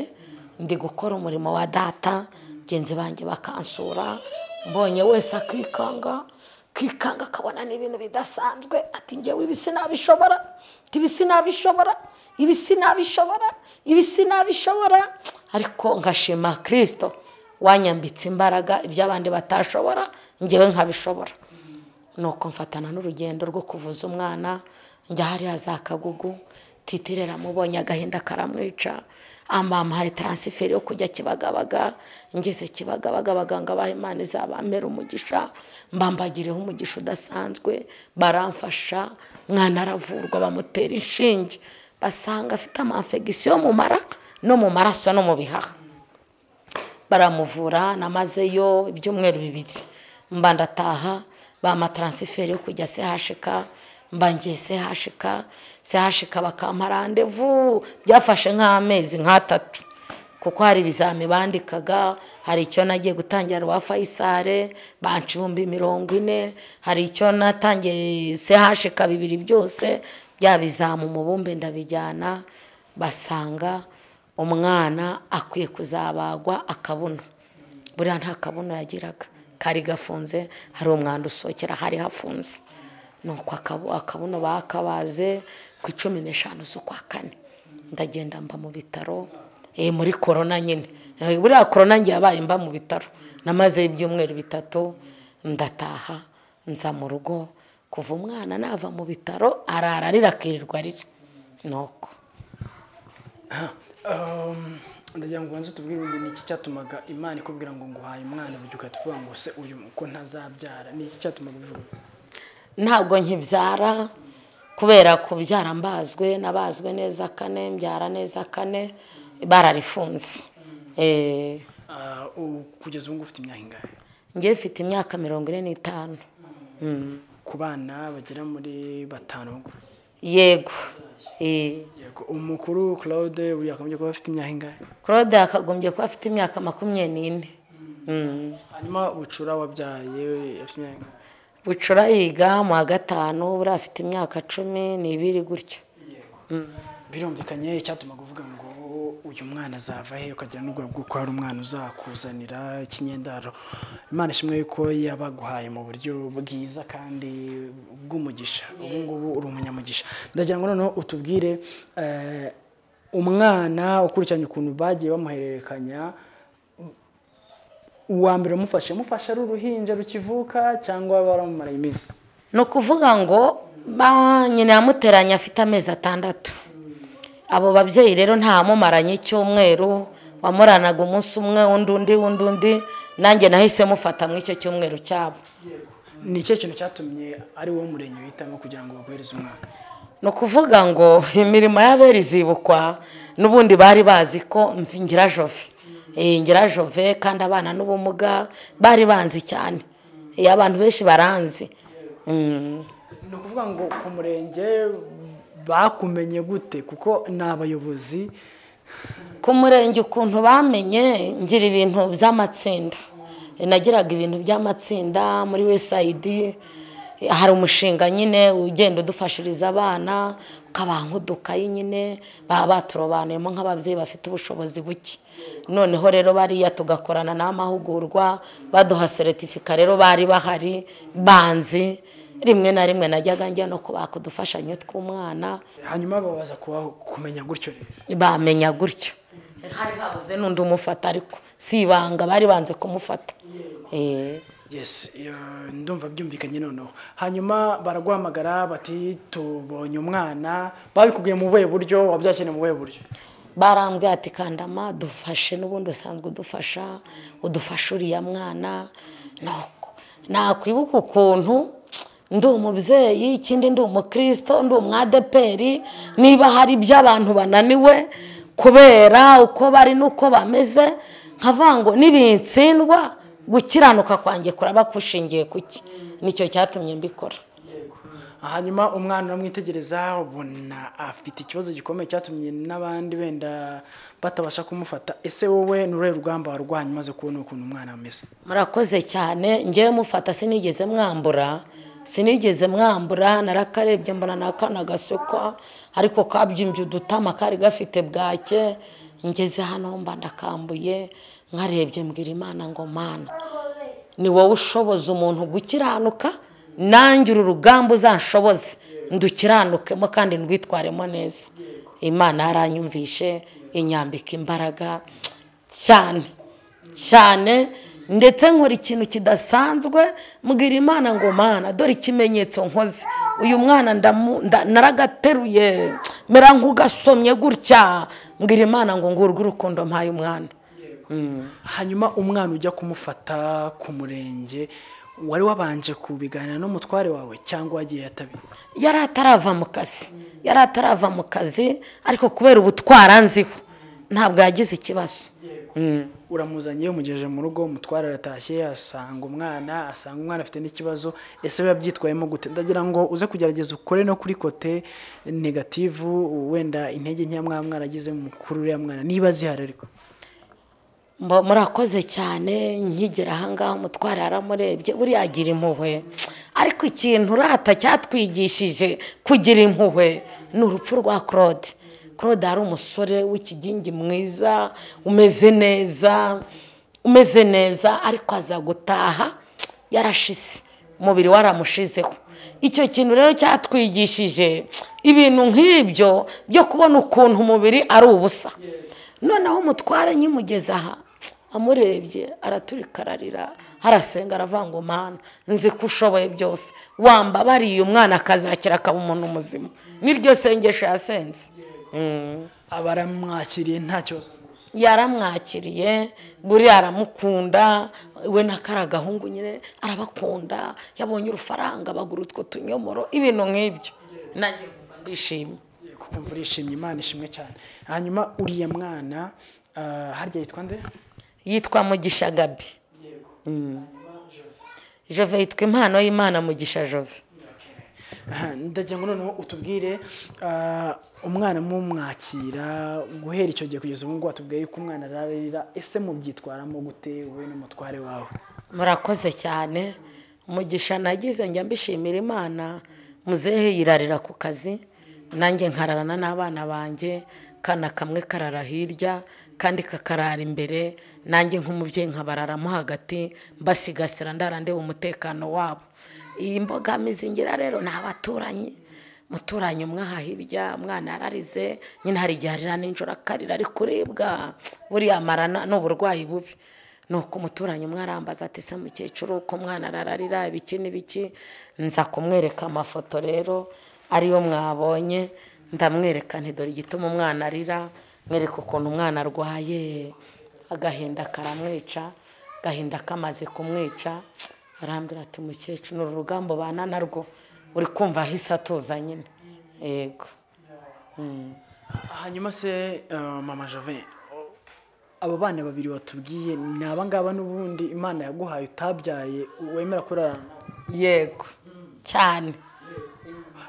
ndi gukora umurimo wa data bagenzi banjye bakansura mbonye wese akikanga akikanga akabona n'ibintu bidasanzwe ati ngewe ibi sinabishobora ati ibi sinabishobora ibi sinabishobora ibi sinabishobora ariko ngashima kirisito wanyambitse imbaraga ibyo abandi batashobora ngewe nkabishobora nuko mfatana n'urugendo rwo kuvuza umwana njya hariya za kagugu titire ramubonye agahinda karamwica amampaye taransiferi yo kujya kibagabaga ngeze kibagabaga abaganga baha imana izabamera umugisha mbambagireho umugisha udasanzwe baramfasha mwana aravurwa bamutera inshinge basanga afite amanfegisiyo yo mu mara no mu maraso no mu bihaha baramuvura namazeyo ibyumweru bibiri mba ndataha bampa taransiferi yo kujya sehashika mba ngiye sehashika sehashika bakampa randevu byafashe nk'amezi nk'atatu kuko hari ibizami bandikaga hari icyo nagiye gutangira rwa fayisale banca ibihumbi mirongo ine hari icyo natangiye sehashika bibiri byose bya bizamu umubumbe ndabijyana basanga umwana akwiye kuzabagwa akabuno buriya nta kabuno yagiraga kari gafunze hari umwanda usohokera hari hafunze ni uko akabuno bakabaze ku icumi n'eshanu z'ukwa kane ndagenda mba mu bitaro muri korona nyine buriya korona ngiye yabaye mba mu bitaro namazeyo ibyumweru bitatu ndataha nza mu rugo kuva umwana nava mu bitaro arara arira akirirwa arira ni uko ndagira ngo ubanze utubwire undi ni iki cyatumaga imana ikubwira ngo nguhaye umwana buryo ugahita uvuga ngo se uyu ko ntazabyara ni iki cyatumaga ubivuga ntabwo nkibyara kubera kubyara mbazwe nabazwe neza kane mbyara neza kane bararifunze Ah, u- kugeza ubu ngubu ufite imyaka ingahe ngewe mfite imyaka mirongo ine n'itanu Mm. ku bana bagera muri batanu yego Eh. Yego, umukuru claude buriya akagombye kuba afite imyaka ingahe claude yakagombye kuba afite imyaka makumyabiri n'ine Mm. hanyuma bucura wabyaye afite imyaka ingahe bucura yiga mu wa gatanu buriya afite imyaka cumi n'ibiri gutyo birumvikanye icyatumaga uvuga ngo uyu mwana azava he ukagira n'ubwoba bw'uko hari umwana uzakuzanira ikinyendaro imana ishimwe yuko yabaguhaye mu buryo bwiza kandi bw'umugisha ubu ngubu uri umunyamugisha ndagira ngo noneho utubwire eh, umwana ukurikiranye ukuntu bagiye bamuhererekanya uwa mbere umufashe mufashe ari uruhinja rukivuka cyangwa baramumara iminsi ni ukuvuga ngo ba- nyina yamuteranye afite amezi atandatu abo babyeyi rero ntamumaranye icyumweru wamuranaga umunsi umwe undi undi undi undi nanjye nahise mufata mu icyo cyumweru cyabo ni ikihe kintu cyatumye ari wowe murenge uhitamo kugira ngo baguhereze umwana ni ukuvuga ngo imirimo y'abera izibukwa n'ubundi bari bazi ko mv- ngira-jove Eh, ngira-jove kandi abana n'ubumuga bari banzi cyane Eh, abantu benshi baranzi Mm. ni ukuvuga ngo ku murenge bakumenye gute kuko ni abayobozi ku murenge ukuntu bamenye ngira ibintu by'amatsinda nagiraga ibintu by'amatsinda muri wesayidi hari umushinga nyine ugenda udufashiriza abana ukabaha nk'udukayi nyine baba baturobanuyemo nk'ababyeyi bafite ubushobozi buke noneho rero bariya tugakorana n'amahugurwa baduha seritifika rero bari bahari banzi rimwe na rimwe najyaga njya no kubaka udufashanyo tw'umwana hanyuma babaza kuba kumenya gutyo rero bamenya gutyo hari habuze n'undi umufata ariko si ibanga bari banze kumufata Eh, yes iyo- ndumva byumvikanye noneho hanyuma baraguhamagara bati tubonye umwana babikubwiye mu buhe buryo wabyakiriye mu buhe buryo barambwiye ati kandama dufashe n'ubundi usanzwe udufasha udufasha uriya mwana nuko nakwibuka ukuntu ndi umubyeyi ikindi ndi umukirisito ndi umwadeperi niba hari ibyo abantu bananiwe kubera uko bari n'uko bameze nkavuga ngo nibintsindwa gukiranuka kwanjye kuraba kushingiye ku ki nicyo cyatumye mbikora hanyuma umwana uramwitegereza ubona afite ikibazo gikomeye cyatumye n'abandi benda batabasha kumufata ese wowe ni uruhe rugamba warwanya umaze kubona ukuntu umwana ameze murakoze cyane ngewe mufata sinigeze mwambura sinigeze mwambura narakarebye mbona ni akana gasukwa ariko kabyimbye udutama kari gafite bwake ngeze hano mba ndakambuye nkarebye mbwira imana ngo mana ni wowe ushoboza umuntu gukiranuka nanjye uru rugamba uzanshoboze ndukiranukemo kandi ndwitwaremo neza imana yaranyumvishe inyambika imbaraga cyane cyane ndetse nkora ikintu kidasanzwe mbwira imana ngo mana dore ikimenyetso nkoze uyu mwana ndamu- nda- naragateruye mera nk'ugasomye gutya mbwira imana ngo ngurwe urukundo mpaye umwana hanyuma umwana ujya kumufata ku murenge wari wabanje kubiganira n'umutware wawe cyangwa wagiye atabizi yari atarava mu kazi yari atarava mu kazi ariko kubera ubutwara nziho ntabwo yagize ikibazo uramuzanye iyo umugejeje mu rugo umutware aratashye asanga umwana asanga umwana afite n'ikibazo ese biba byitwayemo gute ndagira ngo uze kugerageza ukore no kuri kote negativu wenda intege nkeya mwa mwana agize mukuru uriya mwana niba zihari ariko Mba- murakoze cyane nkigera ahangaha umutwaro yaramurebye buriya agira impuhwe ariko ikintu urata cyatwigishije kugira impuhwe ni urupfu rwa claude claude yari umusore w'ikigingi mwiza umeze neza umeze neza ariko aza gutaha yarashize umubiri waramushizeho icyo kintu rero cyatwigishije ibintu nk'ibyo byo kubona ukuntu umubiri ari ubusa noneho umutware nkimugeze aha amurebye araturika ararira harasenga aravanga umwana nzi ko ushoboye byose wambabariye umwana akazakira akaba umuntu muzima niryo sengesho yasenze abaramwakiriye nta kibazo yaramwakiriye buriya aramukunda we n'akari agahungu nyine arabakunda yabonye urufaranga bagura utwo tunyomoro ibintu nk'ibyo nanjye nkumva ndishimye kukumva urishimye imana ishimwe cyane hanyuma uriya mwana ah, harya yitwa nde yitwa mugisha gabi jove yitwa impano y'imana mugisha jove Aha, ndagira ngo noneho utubwire ah, umwana mumwakira guhera icyo gihe kugeza ubu ngubu watubwiye yuko umwana ararira ese mubyitwaramo gute wowe n'umutware wawe murakoze cyane umugisha nagize njya mbishimira imana muzehe yirarira ku kazi nanjye nkararana n'abana banjye kana kamwe karara hirya kandi kakarara imbere nanjye nk'umubyeyi nkabararamo hagati mbasigasira ndara ndeba umutekano wabo iyi mbogamizi ngira rero ni abaturanyi umuturanyi umwe aha hirya umwana yararize nyine hari igihe arira nijoro akarira ari kuribwa buriya amara na- ni uburwayi bubi nuko umuturanyi umwe arambaza ati se mukecuru uko umwana arararira ibiki n'ibiki nza kumwereka amafoto rero ariyo mwabonye ndamwereka nti dore igituma umwana arira mwereka ukuntu umwana arwaye agahinda karamwica agahinda kamaze kumwica arambwira ati mukecuru ni urugamba ubana narwo uri kumva ahise atuza nyine yego hanyuma se ah, mama jove abo bana babiri watubwiye ni abangaba n'ubundi imana yaguhaye utabyaye wemera kurarana nabo? yego cyane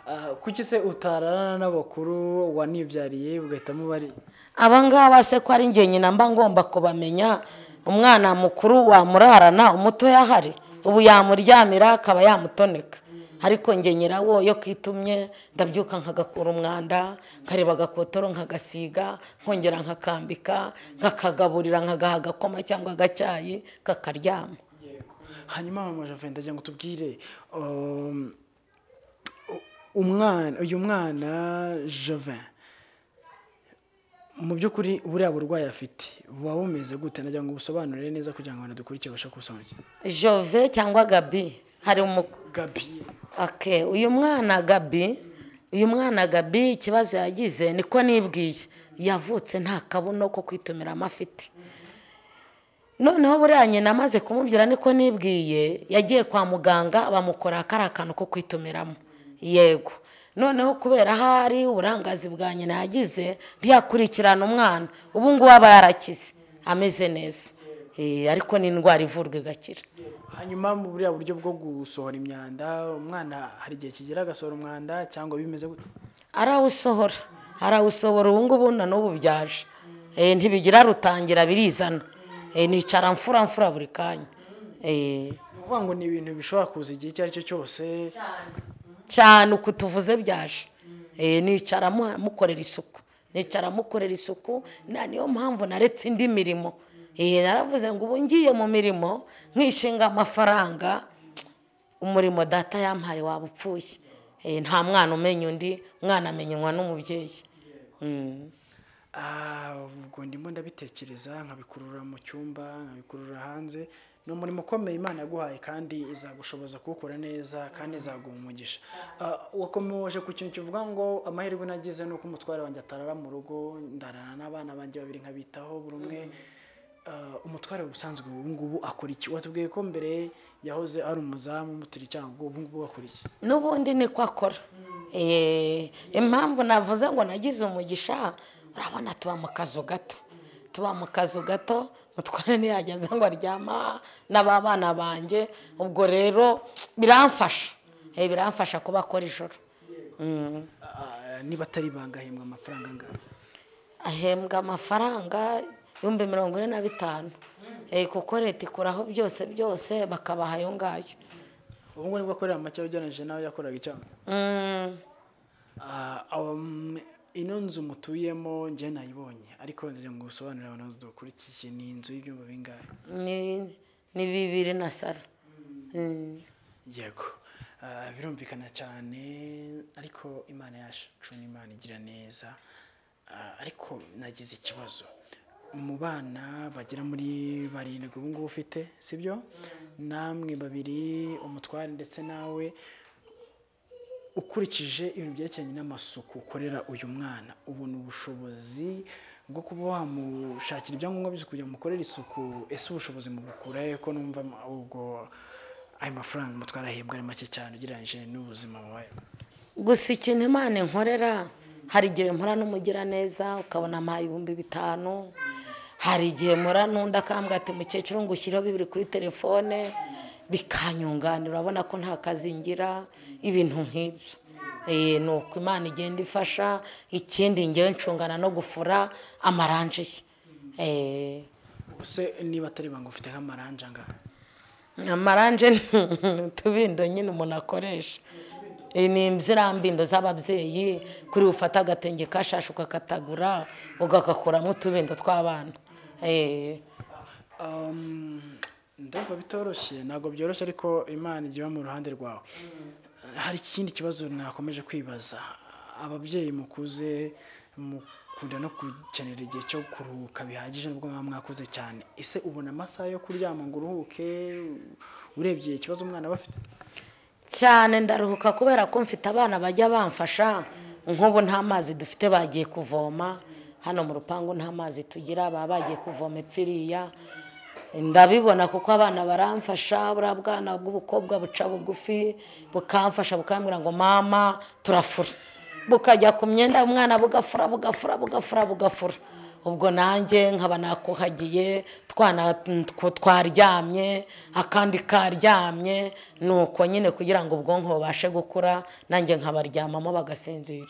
Ah, kuki se utararana n'abakuru wanibyariye ugahitamo bari aba ngaba se ko ari njye nyina mba ngomba kubamenya umwana mukuru wamurarana umuto yahari ubu yamuryamira akaba yamutoneka ariko njye nyirawo iyo kitumye ndabyuka nkagakura umwanda nkareba agakotoro nkagasiga nkongera nkakambika nkakagaburira nkagaha agakoma cyangwa agacyayi kakaryama hanyuma mama jove ndagira ngo tubwire um, u- umwana uyu mwana jovin mu by'ukuri buriya burwayi afite buba bumeze gute ndagira ngo ubusobanurire neza kugira ngo abantu dukurikiye babashe kubusobanukirwa jove cyangwa gabi hari umu gabi Okay, uyu mwana gabi uyu mwana gabi ikibazo yagize niko nibwiye yavutse nta kabuno ko kwitumira amafite noneho buriya nyina amaze kumubwira niko nibwiye yagiye kwa muganga bamukora kariya kantu ko kwitumiramo yego noneho kubera ahari uburangazi bwa nyina yagize ntiyakurikirana umwana ubu ngubu aba yarakize ameze neza Eh, ariko ni indwara ivurwa igakira hanyuma mu buriya buryo bwo gusohora imyanda umwana hari igihe kigera agasohora umwanda cyangwa bimeze gute arawusohora arawusohora ubu ngubu na n'ubu byaje Eh, ntibigira rutangira birizana Eh, nicara mfura mfura buri kanya Eh, ni ukuvuga ngo ni ibintu bishobora kuza igihe icyo ari cyo cyose cyane uku tuvuze byaje Eh, nicara mu- mukorera isuku nicara mukorera isuku na niyo mpamvu naretse indi mirimo Eh, naravuze ngo ubu ngiye mu mirimo nkishinga amafaranga umurimo data yampaye waba upfuye Eh, nta mwana umenya undi umwana amenywa n'umubyeyi Ah, ubwo ndimo ndabitekereza nkabikurura mu cyumba nkabikurura hanze ni umurimo ukomeye imana yaguhaye kandi izagushoboza kuwukora neza kandi izaguha umugisha Ah, wakomeje ku kintu kivuga ngo amahirwe nagize ni uko umutware wanjye atarara mu rugo ndarana n'abana banjye babiri nkabitaho buri umwe Ah, umutware ubusanzwe ubu ngubu akora iki watubwiye ko mbere yahoze ari umuzamu mutiri cyangwa ubu ngubu akora iki n'ubundi niko akora Eh, impamvu navuze ngo nagize umugisha urabona tuba mu kazu gato tuba mu kazu gato mutware ntiyageze ngo aryama n'aba bana banjye ubwo rero biramfasha Eh, biramfasha kuba akora ijoro Mm. Ah, niba atari ibanga ahembwa amafaranga angana ahembwa amafaranga ibihumbi mirongo ine na bitanu Eh, kuko leta ikuraho byose byose bakabaha ayo ngayo ubu ngubu nibwo akorera make ugereranyije nawe yakoraga icyanga Mm. Ah, um, ino nzu mutuyemo njye nayibonye ariko ndagira ngo usobanurire abantu dukurikiye ni inzu y'ibyumba bingahe ni ni bibiri na saro Mm. yego Ah, birumvikana cyane ariko imana yacu ni imana igira neza Ah, ariko nagize ikibazo mu bana bagera muri barindwi ubu ngubu ufite sibyo namwe babiri umutware ndetse nawe ukurikije ibintu byerekeranye n'amasuku ukorera uyu mwana ubona ubushobozi bwo kuba wamushakira ibyangombwa byose kugira ngo umukorere isuku ese ubushobozi mubukura he ko numva ma- ubwo ayo mafaranga umutwara ahembwa ari make cyane ugereranyije n'ubuzima bubaye gusa ikintu imana inkorera hari igihe mpora n'umugiraneza ukabona ampaye ibihumbi bitanu hari igihe mpora n'undi akambwira ati mukecuru ngo ushyireho bibiri kuri telefone bikanyunganira urabona ko nta kazi ngira ibintu nk'ibyo Eh, ni uko imana igenda ifasha ikindi ngewe ncungana no gufura amaranje ye Eh, ubuse niba atari banga ufite nk'amaranje angahe amaranje ni utubindo nyine umuntu akoresha Iyi ni ziriya mbindo z'ababyeyi kuri ufata agatenge kashashe ukakatagura ugakakuramo utubindo tw'abana Eh, Um, ndumva bitoroshye ntabwo byoroshye ariko imana igiye iba mu ruhande rwawe hari ikindi kibazo nakomeje kwibaza ababyeyi mukuze mukunda no gukenera igihe cyo kuruhuka bihagije nubwo mwaba mwakuze cyane ese ubona amasaha yo kuryama ngo uruhuke urebye ikibazo umwana aba afite cyane ndaruhuka kubera ko mfite abana bajya bamfasha nk'ubu nta mazi dufite bagiye kuvoma hano mu rupangu nta mazi tugira baba bagiye kuvoma ipfiriya ndabibona kuko abana baramfasha buriya bwana bw'ubukobwa buca bugufi bukamfasha bukambwira ngo mama turafura bukajya ku myenda umwana bugafura bugafura bugafura bugafura ubwo nanjye nkaba nakuhagiye twana tw- twaryamye akandi karyamye ni uko nyine kugira ngo ubwonko bubashe gukura nanjye nkabaryamamo bagasinzira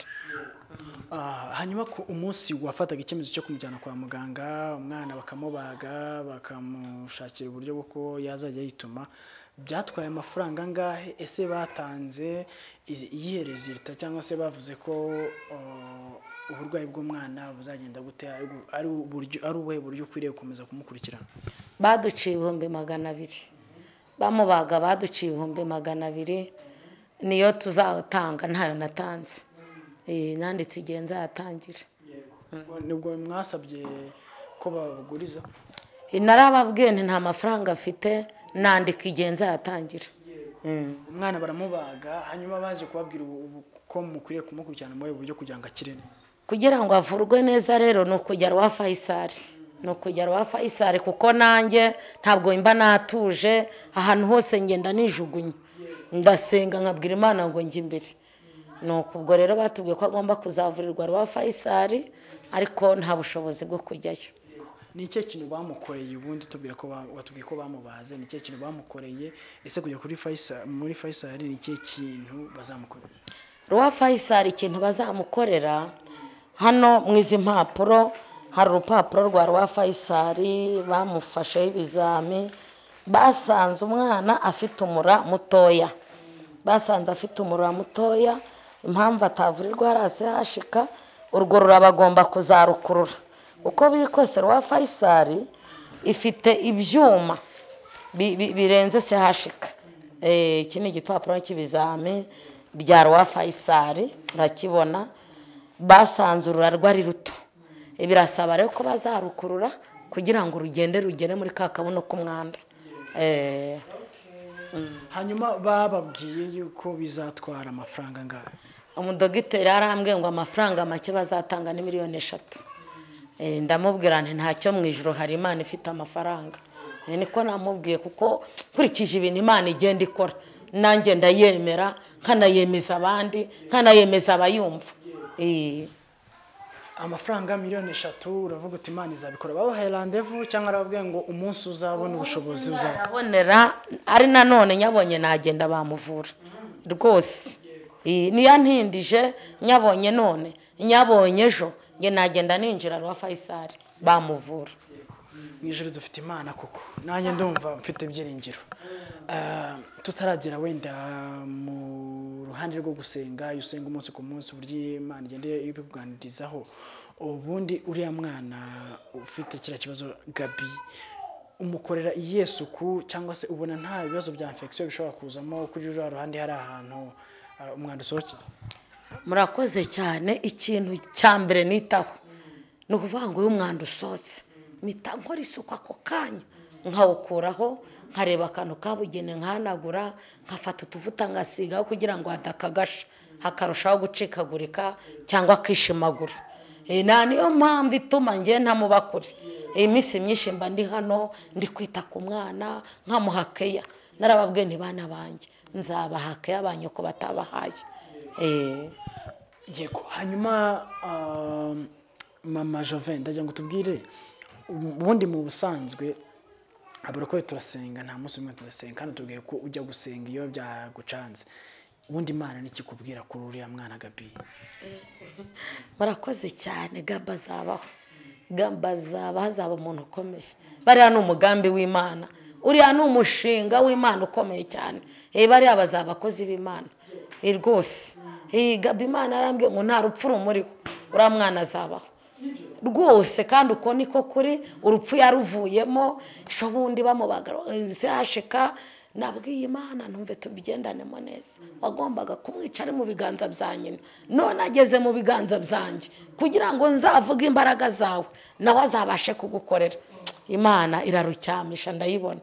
Ah, hanyuma ku umunsi wafataga icyemezo cyo kumujyana kwa muganga umwana bakamubaga bakamushakira uburyo bw'uko yazajya yituma byatwaye amafaranga angahe ese batanze izi- iyihe rezilita cyangwa se bavuze ko uh, uburwayi bw'umwana buzagenda gute ari ubu- ari uburyo- ari ubuhe buryo ukwiriye gukomeza kumukurikirana baduciye ibihumbi magana abiri bamubaga baduciye ibihumbi magana abiri niyo tuzatanga ntayo natanze Eh, nanditse igihe nzayatangira Ubwo nibwo mwasabye ko babaguriza narababwiye nti nta mafaranga mfite nandika igihe nzayatangira Mm. umwana baramubaga hanyuma baje kubabwira ubu- ubu- ko mukwiriye kumukurikirana mu buhe buryo kugira ngo akire neza kugira ngo avurwe neza rero ni ukujya rwa fayisari ni ukujya rwa fayisari kuko nanjye ntabwo mba natuje ahantu hose ngenda nijugunya ndasenga nkabwira imana ngo njye imbere ni uku ubwo rero batubwiye ko agomba kuzavurirwa rwa fayisari ariko nta bushobozi bwo kujyayo ni ikihe kintu bamukoreye ubundi tubwira ko ba- watubwiye ko bamubaze ni ikihe kintu bamukoreye ese kujya kuri Faisal muri Faisal ni ikihe kintu bazamukorera rwa fayisari ikintu bazamukorera hano mu izi mpapuro hari urupapuro rwa rwa fayisari bamufasheho ibizami basanze umwana afite umura mutoya basanze afite umura mutoya impamvu atavurirwa hasi hashika urwo rurabagomba kuzarukurura uko biri kose rwa fayisari ifite ibyuma bi- bi- birenze se hashika Eh, iki ni igipapuro cy'ibizami bya rwa fayisari urakibona basanzurura rwari ruto birasaba rero ko bazarukurura kugira ngo rugende rugere muri ka kabuno k'umwanda Eh, hanyuma bababwiye yuko bizatwara amafaranga angahe umudogiteri yarambwiye ngo amafaranga make bazatanga ni miliyoni eshatu Eh, ndamubwira nti ntacyo mu ijoro hari imana ifite amafaranga Eh, niko namubwiye kuko nkurikije ibintu imana igenda ikora nanjye ndayemera nkanayemeza abandi nkanayemeza abayumva Eh, amafaranga miliyoni eshatu uravuga uti imana izabikora babahaye randevu cyangwa arababwiye ngo umunsi uzabona ubushobozi uzaza arabonera ari nanone nyabonye nagenda bamuvura rwose Eh, niyo ntindije nyabonye none nyabonye ejo njye nagenda ninjira rwa fayisari bamuvura mu ijoro dufite imana koko nanjye ndumva mfite ibyiringiro Ah, tutaragera wenda mu ruhande rwo gusenga iyo usenga umunsi ku munsi uburyo imana igenda ibikuganirizaho ubundi uriya mwana ufite kiriya kibazo gabi umukorera iyihe suku cyangwa se ubona nta bibazo bya infection bishobora kuzamo kuri ruriya ruhande hari ahantu ah, umwanda usohokera murakoze cyane ikintu cya mbere nitaho ni ukuvuga ngo uyu mwanda usohotse mpita nkora isuku ako kanya nkawukuraho nkareba akantu kabugene nkahanagura nkafata utuvuta ngasigaho kugira ngo hadakagasha hakarushaho gucikagurika cyangwa akishimagura Eh, na niyo mpamvu ituma ngewe ntamuba kure iyi minsi myinshi mba ndi hano ndi kwita ku mwana nkamuha keya narababwiye ntibana banjye nzabaha keya banyu ko batabahaye Eh, yego hanyuma um, mama joven ndagira ngo tubwire ubundi mu busanzwe abarokore turasenga nta munsi umwe tudasenga kandi tubwiye ko ujya gusenga iyo byagucanze ubundi imana nikikubwira kuri uriya mwana gabi murakoze cyane gamba azabaho gamba azabaho azaba umuntu ukomeye bariya ni umugambi w'imana uriya ni umushinga w'imana ukomeye cyane Eh, bariya bazaba abakozi b'imana Eh, rwose Eh, gamba imana yarambwiye ngo nta rupfu rumuriho uriya mwana azabaho rwose kandi uko niko kuri urupfu yaruvuyemo ejo bundi bamubaga zihashika nabwiye imana ntumve tubigendanemo neza wagombaga kumwica ari mu biganza bya nyina none ageze mu biganza byanjye kugira ngo nzavuge imbaraga zawe nawe azabashe kugukorera imana irarucyamisha ndayibona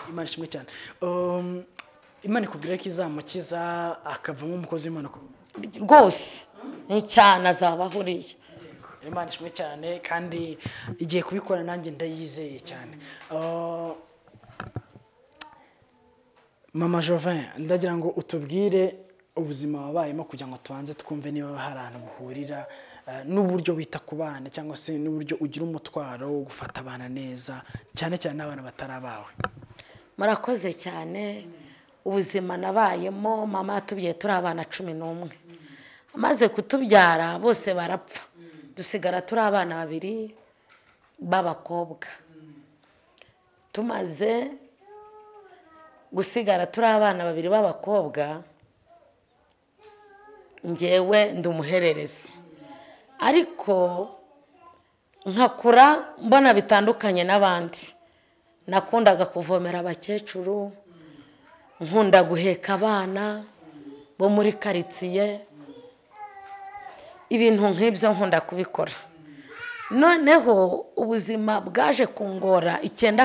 imana ishimwe cyane um, imana ikubwira ko izamukiza akavamo umukozi w'imana ukomeye. rwose ni cyane azaba ahuriye imana ishimwe cyane kandi igiye kubikora nanjye ndayizeye cyane Ah, mama jovin ndagira ngo utubwire ubuzima wabayemo kugira ngo tubanze twumve niba hari ahantu buhurira ah, n'uburyo wita ku bana cyangwa se n'uburyo ugira umutwaro wo gufata abana neza cyane cyane n'abana batari abawe murakoze cyane ubuzima nabayemo mama yatubyaye turi abana cumi n'umwe amaze kutubyara bose barapfa dusigara turi abana babiri b'abakobwa tumaze gusigara turi abana babiri b'abakobwa ngewe ndi umuhererezi ariko nkakura mbona bitandukanye n'abandi nakundaga kuvomera abakecuru nkunda guheka abana bo muri karitsiye ibintu nk'ibyo nkunda kubikora noneho ubuzima bwaje kungora icyenda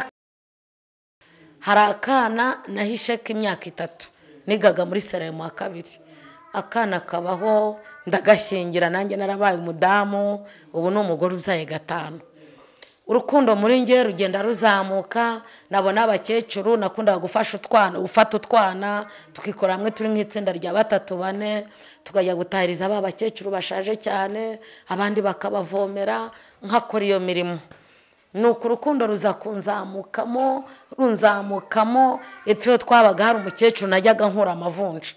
hari akana nahishe k'imyaka itatu nigaga muri sera mu wa kabiri akana kabaho ndagashyingira nanjye narabaye umudamu ubu ni umugore ubyaye gatanu urukundo muri nge rugenda ruzamuka nabona abakecuru nakundaga gufasha utwana gufata utwana tukikora hamwe turi mu itsinda rya batatu bane tukajya gutahiriza ba bakecuru bashaje cyane abandi bakabavomera nkakora iyo mirimo nuko urukundo ruza kunzamukamo runzamukamo epfo iyo twabaga hari umukecuru najyaga nkura amavunja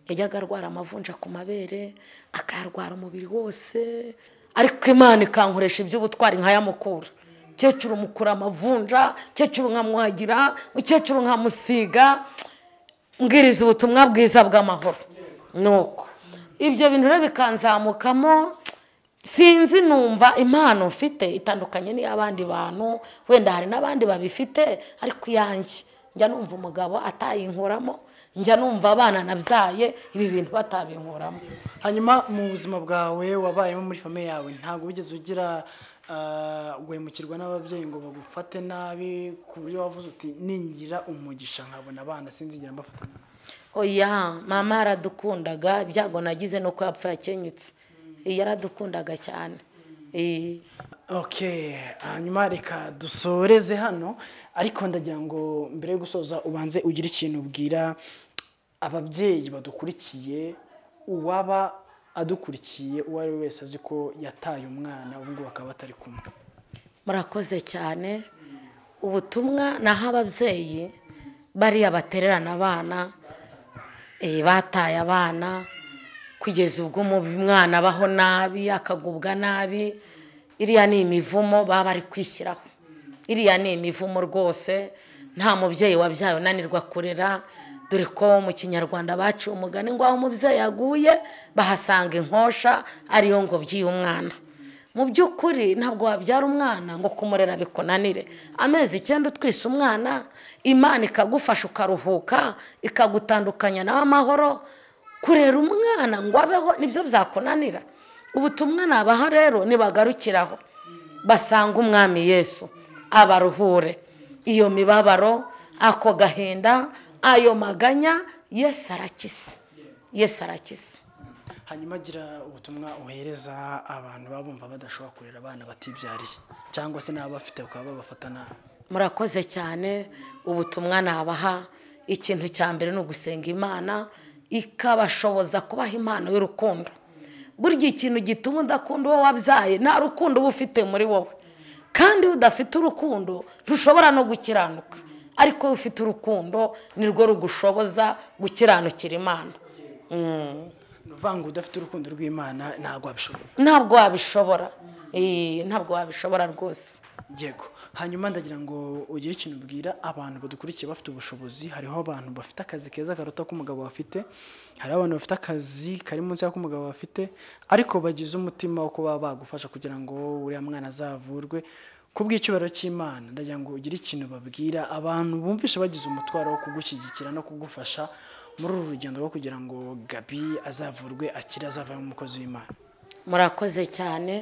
yajyaga arwara amavunja ku mabere akayarwara umubiri wose ariko imana ikankoresha iby'ubutwari nkayamukura mukecuru mukura amavunja mukecuru nkamwagira mukecuru nkamusiga mbwiriza ubutumwa bwiza bw'amahoro nuko ibyo bintu rero bikanzamukamo sinzi numva impano mfite itandukanye n'iy'abandi bantu wenda hari n'abandi babifite ariko iyanjye njya numva umugabo atayinkuramo njya numva abana nabyaye ibi bintu batabinkuramo hanyuma mu buzima bwawe wabayemo muri famiye yawe ntabwo wigeze ugira guhemukirwa n'ababyeyi ngo bagufate nabi ku buryo wavuze uti ningira umugisha nkabona abana sinzigera mbafata nabi oya mama yaradukundaga ibyago nagize nuko yapfa yakenyutse yaradukundaga cyane Eh, ok hanyuma reka dusoreze hano ariko ndagira ngo mbere yo gusoza ubanze ugire ikintu ubwira ababyeyi badukurikiye uwaba adukurikiye uwo ari we wese azi ko yataye umwana ubu ngubu bakaba batari kumwe murakoze cyane ubutumwa naho ababyeyi bariya batererana abana eh, bataye abana kugeza ubwo mu- umwana abaho nabi akagubwa nabi iriya ni imivumo baba bari kwishyiraho iriya ni imivumo rwose nta mubyeyi wabyaye unanirwa kurera dore ko mu kinyarwanda baciye umugani ngo aho umubyeyi aguye bahasanga inkosha ariyo ngobyi y'umwana mu by'ukuri ntabwo wabyara umwana ngo kumurera bikunanire amezi icyenda utwise umwana imana ikagufasha ukaruhuka ikagutandukanya nawe amahoro kurera umwana ngo abeho nibyo byakunanira ubutumwa nabaha rero nibagarukiraho basanga umwami yesu abaruhure iyo mibabaro ako gahinda ayo maganya yesu arakisa yesu arakisa hanyuma agira ubutumwa uhereza abantu baba bumva badashobora kurera abana batibyariye cyangwa se n'ababafite bakaba babafata nabi murakoze cyane ubutumwa nabaha ikintu cya mbere ni ugusenga imana ikabashoboza kubaha impano y'urukundo burya ikintu gituma udakunda uwo wabyaye nta rukundo uba ufite muri wowe kandi iyo udafite urukundo ntushobora no gukiranuka ariko iyo ufite urukundo nirwo rugushoboza gukiranukira imana ni ukuvuga ngo udafite urukundo rw'imana ntabwo wabishobora ntabwo wabishobora Eh, ntabwo wabishobora rwose yego hanyuma ndagira ngo ugire ikintu ubwira abantu badukurikiye bafite ubushobozi hariho abantu bafite akazi keza karuta k'umugabo bafite hariho abantu bafite akazi kari munsi y'ak'umugabo bafite ariko bagize umutima wo kuba bagufasha kugira ngo uriya mwana azavurwe ku bw'icyubahiro cy'imana ndagira ngo ugire ikintu babwira abantu bumvisha bagize umutwaro wo kugushyigikira no kugufasha muri uru rugendo rwo kugira ngo gabi azavurwe akire azavemo umukozi w'imana murakoze cyane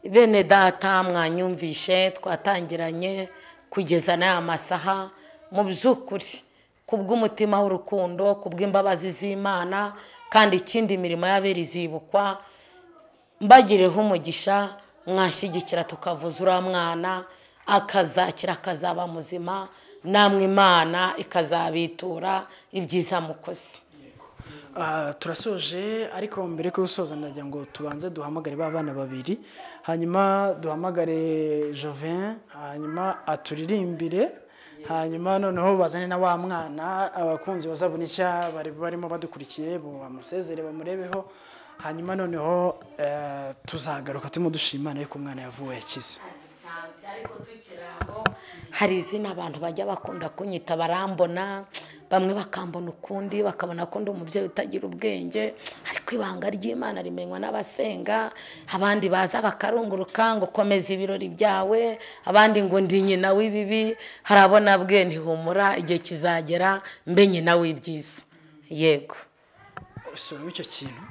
bene data mwanyumvishe twatangiranye kugeza n'aya masaha mu by'ukuri ku bw'umutima w'urukundo ku bw'imbabazi z'imana kandi ikindi imirimo y'abera izibukwa mbagireho umugisha mwashyigikira tukavuza uriya mwana akazakira akazaba muzima namwe imana ikazabitura ibyiza mukoze Ah, turasoje ariko mbere yo gusoza ndagira ngo tubanze duhamagare ba bana babiri hanyuma duhamagare Jovin hanyuma aturirimbire hanyuma noneho bazane na wa mwana abakunzi bazabona icyo bari barimo badukurikiye bamusezere bamurebeho hanyuma noneho eh, tuzagaruka turimo dushima imana yuko umwana yavuwe yakize Asante, ariko tukiri aho, hari izina abantu bajya bakunda kunyita barambona bamwe bakambona ukundi bakabona ko ndi umubyeyi utagira ubwenge ariko ibanga ry'imana rimenywa n'abasenga abandi baza bakarunguruka ngo komeza ibirori byawe abandi ngo ndi nyina w'ibibi hari abona bwe ntihumura igihe kizagera mbe nyina w'ibyiza yego usoramo icyo kintu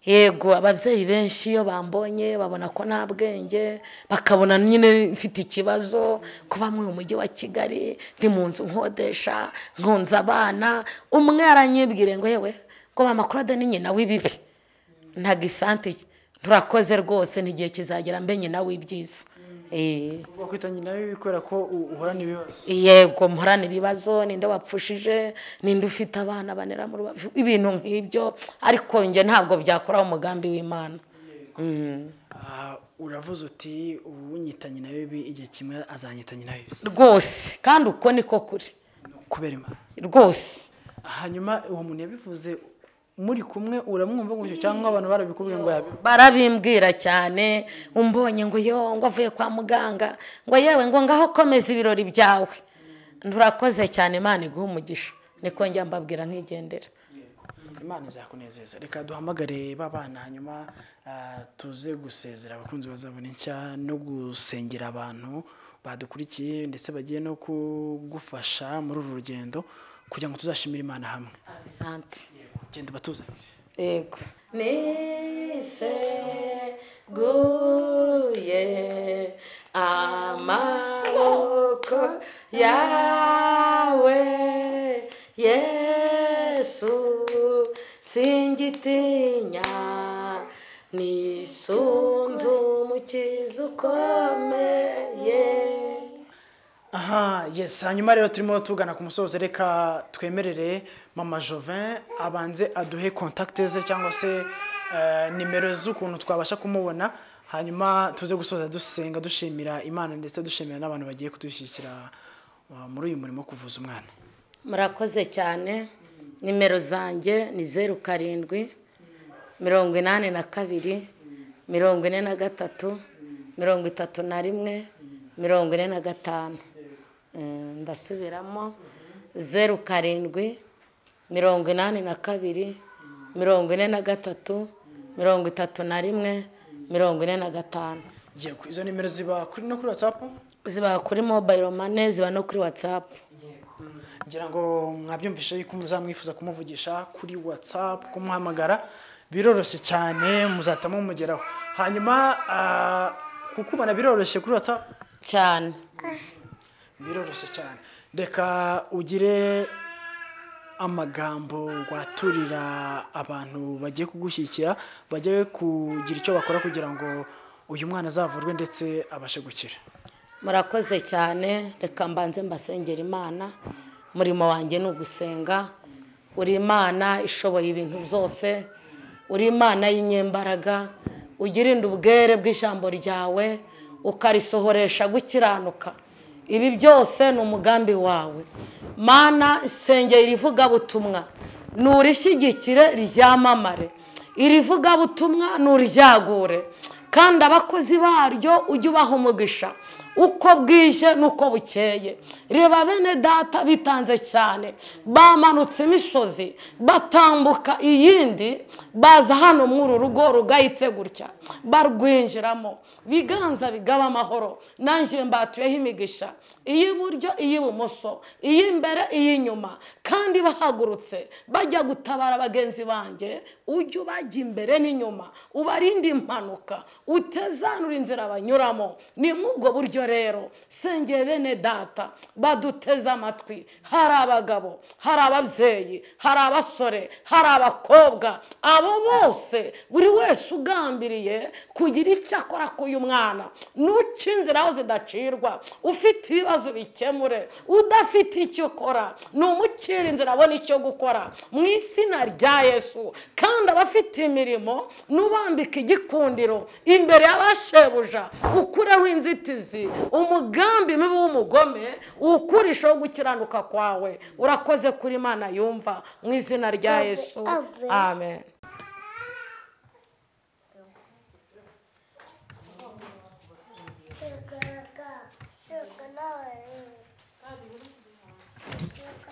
yego ababyeyi benshi iyo bambonye babona ko nta bwenge bakabona nyine mfite ikibazo ko bamwe mu mujyi wa kigali ndi mu nzu nkodesha nkunze abana umwe yaranyibwire ngo yewe ngo mama kurade ni nyina w'ibibi ntabwo isante turakoze rwose n'igihe kizagera mbe nyina w'ibyiza Eh. uba kwita nyina bibi kubera ko u- uhorana ibibazo yego mporana ibibazo ninde wapfushije ninde ufite abana banera mu rubavu ibintu nk'ibyo ariko njye ntabwo byakoraho umugambi w'imana Mm. Ah, uravuze uti ubu nyita nyina bibi igihe kimwe azanyita nyina bibi rwose kandi uko niko kuri kubera imana rwose hanyuma uwo muntu yabivuze muri kumwe uramwumva gutyo cyangwa abantu barabikubwiye ngo yabi barabimbwira cyane umbonye ngo yo ngo avuye kwa muganga ngo yewe ngo ngaho komeza ibirori byawe nturakoze cyane imana iguha umugisha niko njya mbabwira nkigendera imana izakunezeza reka duhamagare ba bana hanyuma ah, tuze gusezera abakunzi bazabona nshya no gusengera abantu badukurikiye ndetse bagiye no kugufasha muri uru rugendo kugira ngo tuzashimire imana hamwe asante genda ubatuzanire Yego. Nise guye amaboko yawe yesu singitinya nisunzu umukiza ukomeye aha yesi hanyuma rero turimo tugana ku musozo reka twemerere mama jovin abanze aduhe kontakite ze cyangwa se eh, nimero z'ukuntu twabasha kumubona hanyuma tuze gusoza dusenga dushimira imana ndetse dushimira n'abantu bagiye kudushyigikira uh, muri uyu murimo wo kuvuza umwana murakoze cyane nimero zanjye ni zeru karindwi mirongo inani na kabiri mirongo ine na gatatu mirongo itatu na rimwe mirongo ine na gatanu Eh, ndasubiramo zeru karindwi mirongo inani na kabiri mirongo ine na gatatu mirongo itatu na rimwe mirongo ine na gatanu yego izo nimero ziba kuri no kuri watsapu ziba kuri mobayiro mane ziba no kuri watsapu ngira ngo mwabyumvishe yuko muzamwifuza kumuvugisha kuri watsapu kumuhamagara biroroshye cyane muzahita mumugeraho hanyuma ah, kukubona biroroshye kuri watsapu cyane biroroshye cyane reka ugire amagambo waturira abantu bagiye kugushyigikira bagiye kugira icyo bakora kugira ngo uyu mwana azavurwe ndetse abashe gukira murakoze cyane reka mbanze mbasengera imana umurimo wanjye ni ugusenga uri imana ishoboye ibintu byose uri imana y'inyembaraga ugirinda ubwere bw'ijambo ryawe ukarisohoresha gukiranuka ibi byose ni umugambi wawe mana isengera irivugabutumwa nurishyigikire ryamamare irivugabutumwa nuryagure kandi abakozi baryo ujye ubaha umugisha uko bwije n'uko bukeye reba bene data bitanze cyane bamanutse imisozi batambuka iyindi baza hano muri uru rugo rugahitse gutya barwinjiramo biganza bigaba amahoro nanjye mbatuyeho imigisha iy'iburyo iy'ibumoso iy'imbere iy'inyuma kandi bahagurutse bajya gutabara bagenzi banjye ujye ubajya imbere n'inyuma ubarinde impanuka utezanura inzira banyuramo ni muri ubwo buryo rero sengeye bene data baduteze amatwi hari abagabo hari ababyeyi hari abasore hari abakobwa abo bose buri wese ugambiriye kugira icyo akora k'uyu mwana nuca inzira aho zidacirwa ufite ibibazo bikemure udafite icyo ukora ni umucira inzira abona icyo gukora mu izina rya yesu kandi abafite imirimo nubambike igikundiro imbere y'abashebuja ukureho inzitizi umugambi mibi w'umugome ukurishaho gukiranuka kwawe urakoze kuri imana yumva mu izina rya yesu amen Sugar, sugar, sugar, sugar,